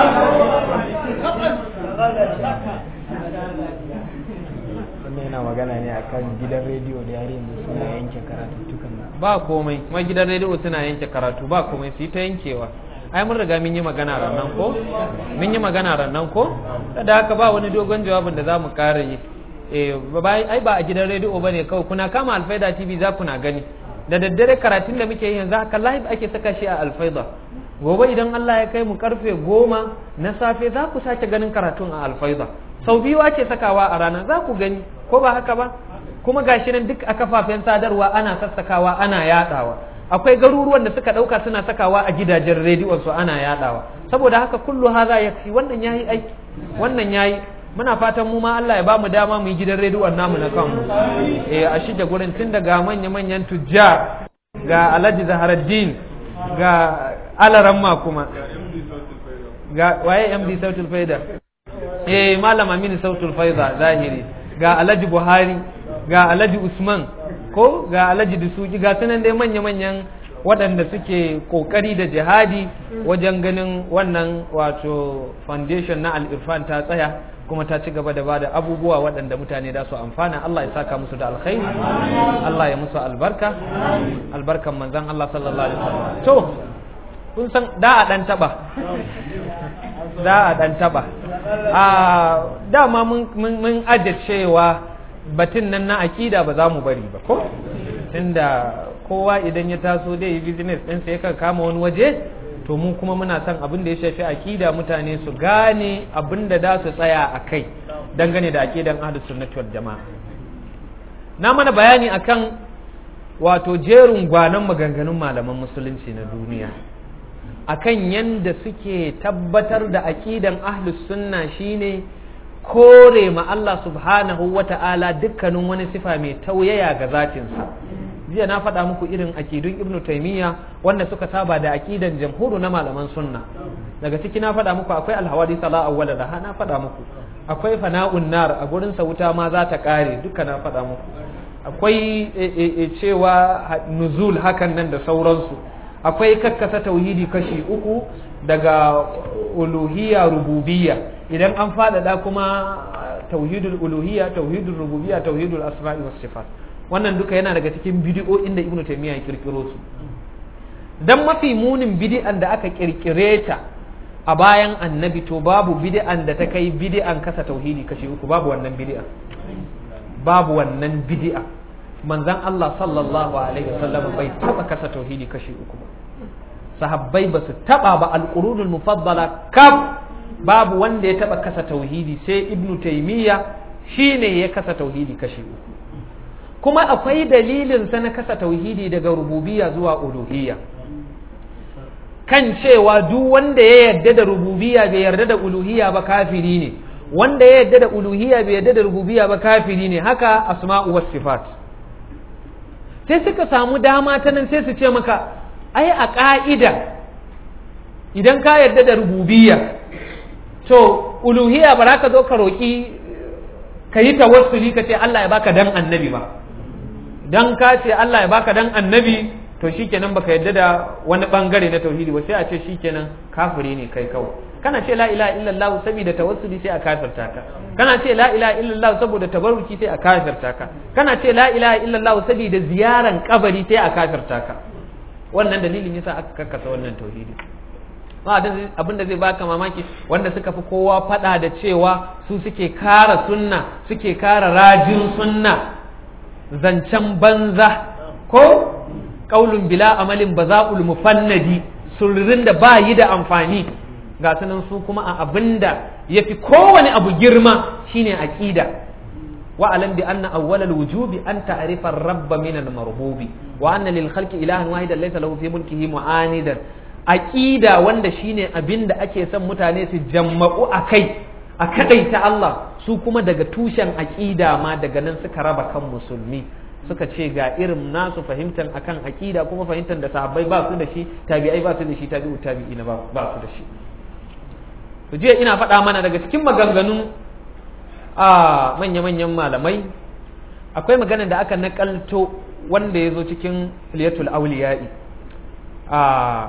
Speaker 1: wannan yana magana ne akan gidan rediyo da yare yanzu suna yanke karatuttukan nan
Speaker 2: ba komai kuma gidan rediyo suna yanke karatu ba komai su yi ta yankewa ai mun riga mun yi magana rannan ko mun yi magana rannan ko da haka ba wani dogon jawabin da za mu ƙara yi eh ai ba a gidan rediyo bane kawai kuna kama alfaida tv za kuna gani da daddare karatun da muke yi yanzu haka live ake saka shi a alfaida gobe idan Allah ya kai mu karfe goma na safe za ku sake ganin karatun a alfaida sau biyu ake sakawa a rana za ku gani ko ba haka ba kuma gashi nan duk a kafafen sadarwa ana sassakawa ana yadawa akwai garuruwan da suka dauka suna sakawa a gidajen rediyon su ana yadawa saboda haka kullu haza yafi wannan yayi aiki wannan yayi muna fatan mu ma Allah ya ba mu dama mu yi gidan rediyon namu na kanmu eh a shige gurin tun daga manya manyan tujjar ga Alhaji Zaharaddin ga Alaramma kuma ga waye MD Sautul Faida eh Malam Aminu Sautul Faida zahiri ga Alhaji Buhari ga Alhaji Usman ko ga alhaji da suki ga sunan dai manya-manyan waɗanda suke ƙoƙari da jihadi wajen ganin wannan wato foundation na al'irfan ta tsaya kuma ta ci gaba da ba da abubuwa waɗanda mutane da su amfana Allah ya saka musu da alkhairi Allah ya musu albarka albarkan manzan Allah sallallahu alaihi wasallam to kun san da a dan taba da a dan taba a dama mun mun aje cewa batun nan na akida ba za mu bari ba ko tunda kowa idan ya taso dai yi business ɗinsa ya kama wani waje to mu kuma muna son abin da ya shafi akida mutane su gane abin da za su tsaya a kai dangane da akidan ahlus sunnati wal jama'a na mana bayani akan wato jerin gwanon maganganun malaman musulunci na duniya akan yanda suke tabbatar da aqidan ahlus sunna shine kore ma Allah subhanahu wa ta'ala dukkanin wani sifa mai tauyaya ga zatinsa jiya na faɗa muku irin akidun ibnu taimiyya wanda suka saba da akidan jamhuru na malaman sunna daga ciki na faɗa muku akwai alhawadi sala awwala da na faɗa muku akwai fana'un nar a gurin sa wuta ma za ta kare duka na faɗa muku akwai cewa nuzul hakan nan da sauransu akwai kakkasa tauhidi kashi uku daga uluhiyya rububiyya idan an faɗaɗa kuma tauhidul uluhiyya tauhidul rububiyya tauhidul asma'i was sifat wannan duka yana daga cikin bidi'o'in da ibnu taymiya ya kirkiro su dan mafi munin bidi'an da aka kirkire ta a bayan annabi to babu bid'an da ta kai bid'an kasa tauhidi kashi uku babu wannan bid'a babu wannan bid'a manzon Allah sallallahu alaihi wasallam bai taba kasa tauhidi kashi uku ba sahabbai ba su taba ba alqurunul mufaddala kaf babu wanda ya taba kasa tauhidi sai ibnu taymiya shine ya kasa tauhidi kashi uku kuma akwai dalilin sa na kasa tauhidi daga rububiyya zuwa uluhiyya kan cewa duk wanda ya yarda da rububiyya bai yarda da uluhiyya ba kafiri ne wanda ya yarda da uluhiyya bai yarda da rububiyya ba kafiri ne haka asma'u was sifat sai suka samu dama ta nan sai su ce maka ai a ka'ida idan ka yarda da rububiyya to uluhiyya ba za ka zo ka roki ka yi tawassuli ka ce Allah ya baka dan annabi ba dan ka ce Allah ya baka dan annabi to shikenan baka yadda da wani bangare na tauhidi ba sai a ce shikenan kafiri ne kai kawai kana ce la ilaha illallah saboda tawassuli sai a kafirta ka kana ce la ilaha illallah saboda tabarruki sai a kafirta ka kana ce la ilaha illallah saboda ziyaran kabari sai a kafirta ka wannan dalilin yasa aka kakkasa wannan tauhidi abin da zai baka mamaki wanda suka fi kowa fada da cewa su suke kara sunna suke kara rajin sunna zancen banza ko kaulun bila amalin baza'ul mufannadi surrin da ba yi da amfani ga sunan su kuma a abin da ya fi kowane abu girma shine aqida wa alam bi anna awwalal wujubi an ta'rifa ar-rabb min al-marbubi wa anna lil khalqi ilahan wahidan laysa lahu fi mulkihi mu'anidan aqida wanda shine abin da ake son mutane su jamma'u akai a kadaita Allah su kuma daga tushen aqida ma daga nan suka raba kan musulmi suka ce ga irin nasu fahimtar akan aqida kuma fahimtar da sahabbai ba su da shi tabi'ai ba su da shi tabi'u tabi'ina ba ba su da shi to jiya ina faɗa mana daga cikin maganganun a manya-manyan malamai akwai magana da aka nakalto wanda ya zo cikin liyatul auliya'i a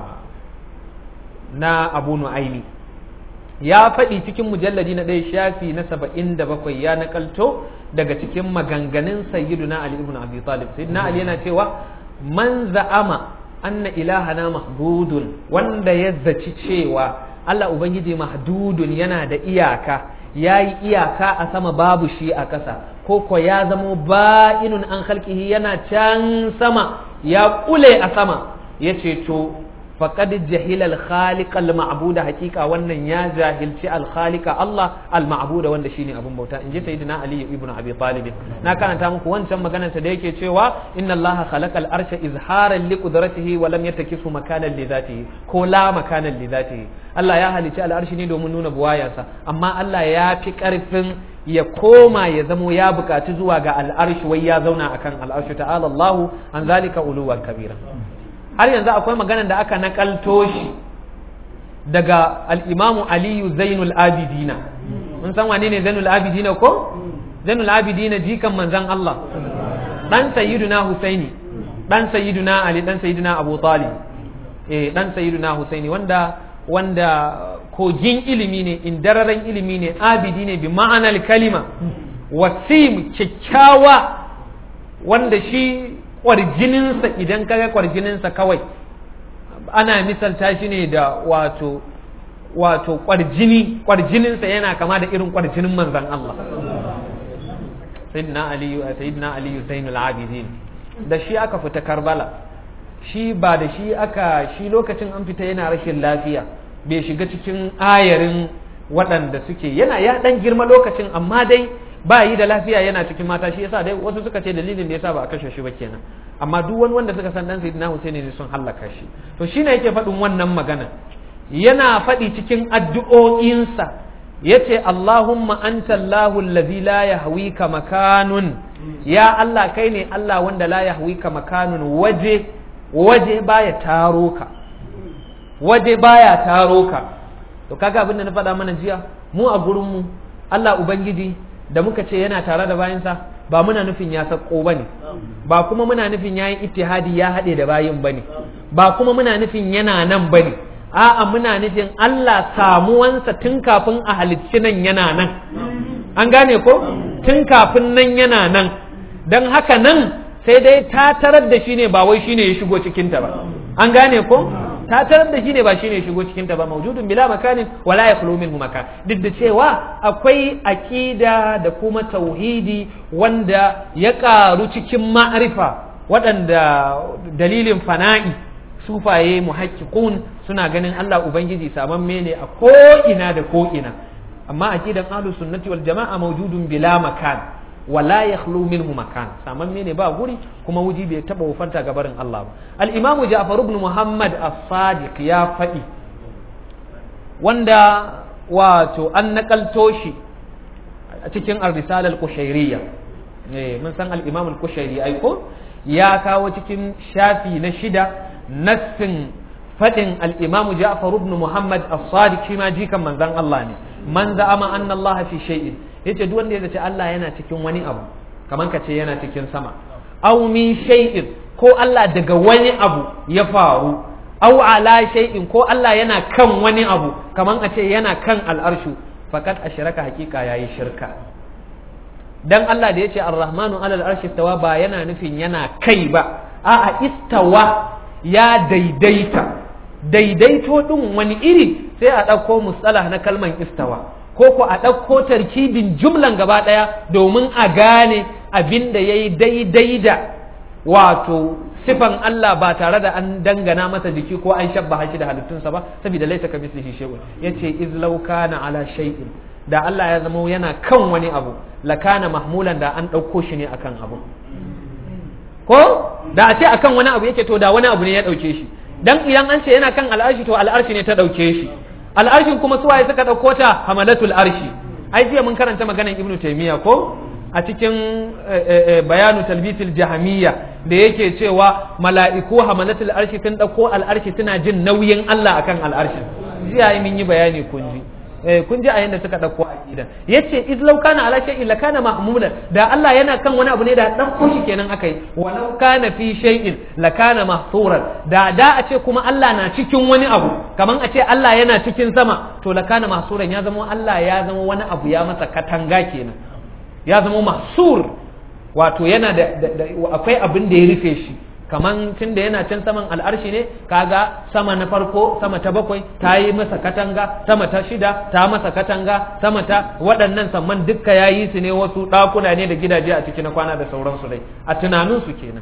Speaker 2: na abu nu'aimi ya faɗi cikin mujalladi na ɗaya shafi na saba'in da bakwai ya nakalto daga cikin maganganun sayyiduna ali ibn abi talib sayyiduna ali yana cewa man za'ama anna ilahana mahdudun wanda ya zaci cewa Allah ubangiji mahdudun yana da iyaka ya yi iyaka a sama babu shi a ƙasa ko ko ya zamo ba'inun an halkihi yana can sama ya ƙule a sama ya ce to faqad jahila al-khaliq al-ma'buda hakika wannan ya jahilci al-khaliqa Allah al-ma'buda wanda shine abun bauta inji sayyidina Ali ibn Abi Talib na karanta muku wancan maganar ta da yake cewa inna Allah khalaqa al-arsha izharan li qudratihi wa lam yattakisu makanan li dhatihi ko la makanan li dhatihi Allah ya halici al-arshi ne domin nuna buwayarsa amma Allah ya fi karfin ya koma ya zamo ya bukaci zuwa ga al-arshi wai ya zauna akan al-arshi ta'ala Allahu an zalika uluwan kabira har yanzu akwai maganar da aka nakalto shi daga al'imamu aliyu zainul abidina mun san wane ne zainul abidina ko zainul abidina jikan manzan Allah dan sayyiduna husaini dan sayyiduna ali dan sayyiduna abu talib eh dan sayyiduna husaini wanda wanda kogin ilimi ne indararen ilimi ne abidi ne bi ma'anar kalima wasim kyakkyawa wanda shi kwarjininsa idan kaga kwarjininsa kawai ana misalta shi ne da wato wato kwarjini kwarjininsa yana kama da irin kwarjinin manzan Allah sayyidina aliyu sayyidina aliyu zainul abidin da shi aka fita karbala shi ba da shi aka shi lokacin an fita yana rashin lafiya bai shiga cikin ayarin waɗanda suke yana ya ɗan girma lokacin amma dai ba yi da lafiya yana cikin mata shi yasa dai wasu suka ce dalilin da yasa ba a kashe shi ba kenan amma duk wani wanda suka san dan sayyidina Husaini ne sun hallaka shi to shine yake faɗin wannan magana yana faɗi cikin addu'o'insa yace Allahumma anta Allahu allazi la yahwika makanun ya Allah kai ne Allah wanda la yahwika makanun waje waje baya taro ka waje baya taro ka to kaga abin da na faɗa mana jiya mu a gurin mu Allah ubangiji da muka ce yana tare da bayansa ba muna nufin ya sako bane ba kuma muna nufin yayi ittihadi ya haɗe da bayin bane ba kuma muna nufin yana nan bane a'a muna nufin Allah samuwansa tun kafin a halicci nan yana nan an gane ko tun kafin nan yana nan don haka nan sai dai ta tarar da shi ne ba wai shine ya shigo cikinta ba an gane ko ta tarar da shi ne ba shi ne shigo cikin ta ba mawjudun bila makanin wala yakhlu minhu makan duk da cewa akwai aqida da kuma tauhidi wanda ya karu cikin ma'rifa waɗanda dalilin fana'i sufaye muhaqqiqun suna ganin Allah ubangiji samamme ne a ko ina da ko ina amma aqidan ahlus sunnati wal jama'a mawjudun bila makan wala yakhlu minhu makan samamme ne ba guri kuma wuji bai taba wufanta ga barin Allah ba al-imamu Ja'far ibn Muhammad as-Sadiq ya faɗi wanda wato an nakalto shi a cikin ar-risala al-qushayriyya eh mun san al-imam al-qushayri ai ko ya kawo cikin shafi na shida nassin faɗin al-imamu Ja'far ibn Muhammad as-Sadiq shi ma jikan manzon Allah ne man za'ama anna Allah fi shay'in yace duk wanda ya zace Allah yana cikin wani abu kaman ka ce yana cikin sama aw min shay'in ko Allah daga wani abu ya faru aw ala shay'in ko Allah yana kan wani abu kaman a ce yana kan al'arshu fakat ashraka hakika yayi shirka dan Allah da yace ar-rahmanu ala al-arshi istawa ba yana nufin yana kai ba a'a istawa ya daidaita daidaito din wani iri sai a ɗauko mustalah na kalman istawa ko ko a ɗauko tarkibin jumlan gaba ɗaya domin a gane abin da ya yi daidai da wato sifan Allah ba tare da an dangana masa jiki ko an shabba shi da halittunsa ba saboda laisa ka mislihi shay'un yace iz law kana ala shay'in da Allah ya zama yana kan wani abu lakana mahmulan da an ɗauko shi ne akan abu ko da a ce akan wani abu yake to da wani abu ne ya ɗauke shi dan idan an ce yana kan al'arshi to al'arshi ne ta ɗauke shi al'arshin kuma suwaye suka ɗauko ta hamalatul arshi ai jiya mun karanta maganan ibnu taymiya ko a cikin bayanu talbisil jahamiyya da yake cewa mala'iku hamalatul arshi sun ɗauko al'arshi suna jin nauyin Allah akan al'arshin jiya mun yi bayani kun ji kun ji a yanda suka ɗauko aqida yace iz law kana ala shay'in la kana mahmulan da Allah yana kan wani abu ne da ɗauko shi kenan akai wa law kana fi shay'in la kana mahsuran da da a ce kuma Allah na cikin wani abu kaman a ce Allah yana cikin sama to la kana mahsuran ya zama Allah ya zama wani abu ya masa katanga kenan ya zama mahsur wato yana da akwai abin da ya rufe shi kaman tun da yana can saman al'arshi ne kaga sama na farko sama ta bakwai ta yi masa katanga sama ta shida ta masa katanga sama ta waɗannan samman dukka ya yi su ne wasu ɗakuna ne da gidaje a ciki na kwana da sauransu dai a tunaninsu kenan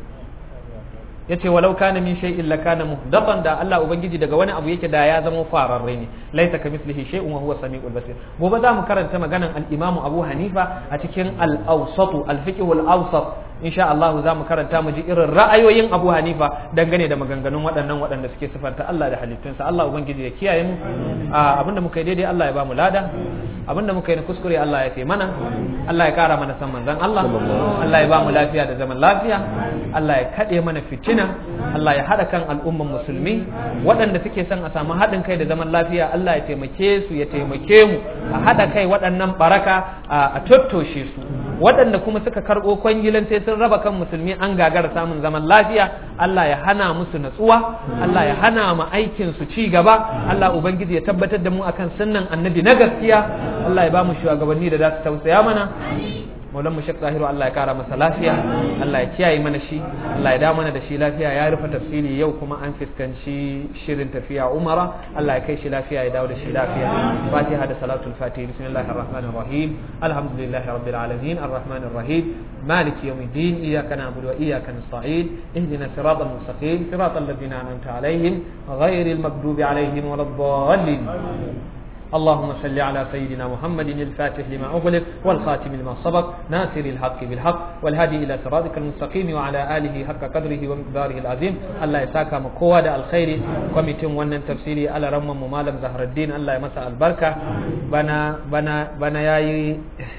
Speaker 2: yace walau kana min shay'in la kana muhdathan da Allah ubangiji daga wani abu yake da ya zama fararre ne laisa kamithlihi shay'un wa huwa samiul basir gobe za mu karanta maganan al-Imam Abu Hanifa a cikin al-Awsat al-Fiqh al-Awsat insha Allah za mu karanta mu ji irin ra'ayoyin Abu Hanifa dangane da maganganun waɗannan waɗanda suke sifanta Allah da halittunsa Allah ubangiji ya kiyaye mu abinda muka yi daidai Allah ya ba mu lada abinda muka yi na kuskure Allah ya fi mana Allah ya kara mana san manzon Allah Allah ya ba mu lafiya da zaman lafiya Allah ya kaɗe mana fitina Allah ya haɗa kan al'umman musulmi waɗanda suke son a samu haɗin kai da zaman lafiya Allah ya taimake su ya taimake mu a haɗa kai waɗannan baraka a tattoshe su waɗanda kuma suka karɓo kwangilan sai sun raba kan musulmi an gagara samun zaman lafiya Allah ya hana musu natsuwa Allah ya hana mu aikin su ci gaba Allah ubangiji ya tabbatar da mu akan sunnan annabi na gaskiya Allah ya ba mu shugabanni da za su tausaya mana maulan mu shek zahiru Allah ya kara masa lafiya Allah ya kiyaye mana shi Allah ya da mana da shi lafiya ya rufe tafsiri yau kuma an fuskanci shirin tafiya umara Allah ya kai shi lafiya ya dawo da shi lafiya fatiha da salatul fatiha bismillahir rahmanir rahim alhamdulillahi rabbil alamin arrahmanir rahim مالك يوم الدين إياك نعبد وإياك نستعين اهدنا الصراط المستقيم صراط الذين أنعمت عليهم غير المغضوب عليهم ولا الضالين اللهم صل على سيدنا محمد الفاتح لما أغلق والخاتم لما سبق ناصر الحق بالحق والهادي إلى صراطك المستقيم وعلى آله حق قدره ومقداره العظيم الله يساك مقوى الخير كوميتين ونن تفسيري على رم ممالم زهر الدين الله يمسى البركة بنا بنا بنا يا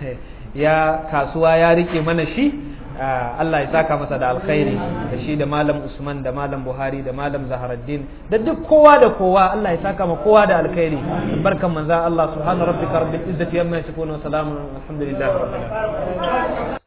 Speaker 2: ya kasuwa ya rike mana shi Allah ya saka masa da alkhairi da shi da malam Usman da malam Buhari da malam Zaharaddin da duk kowa da kowa Allah ya saka ma kowa da alkhairi barkan manzo Allah subhana rabbika rabbil izzati amma yasifun wa salamun alhamdulillahi rabbil alamin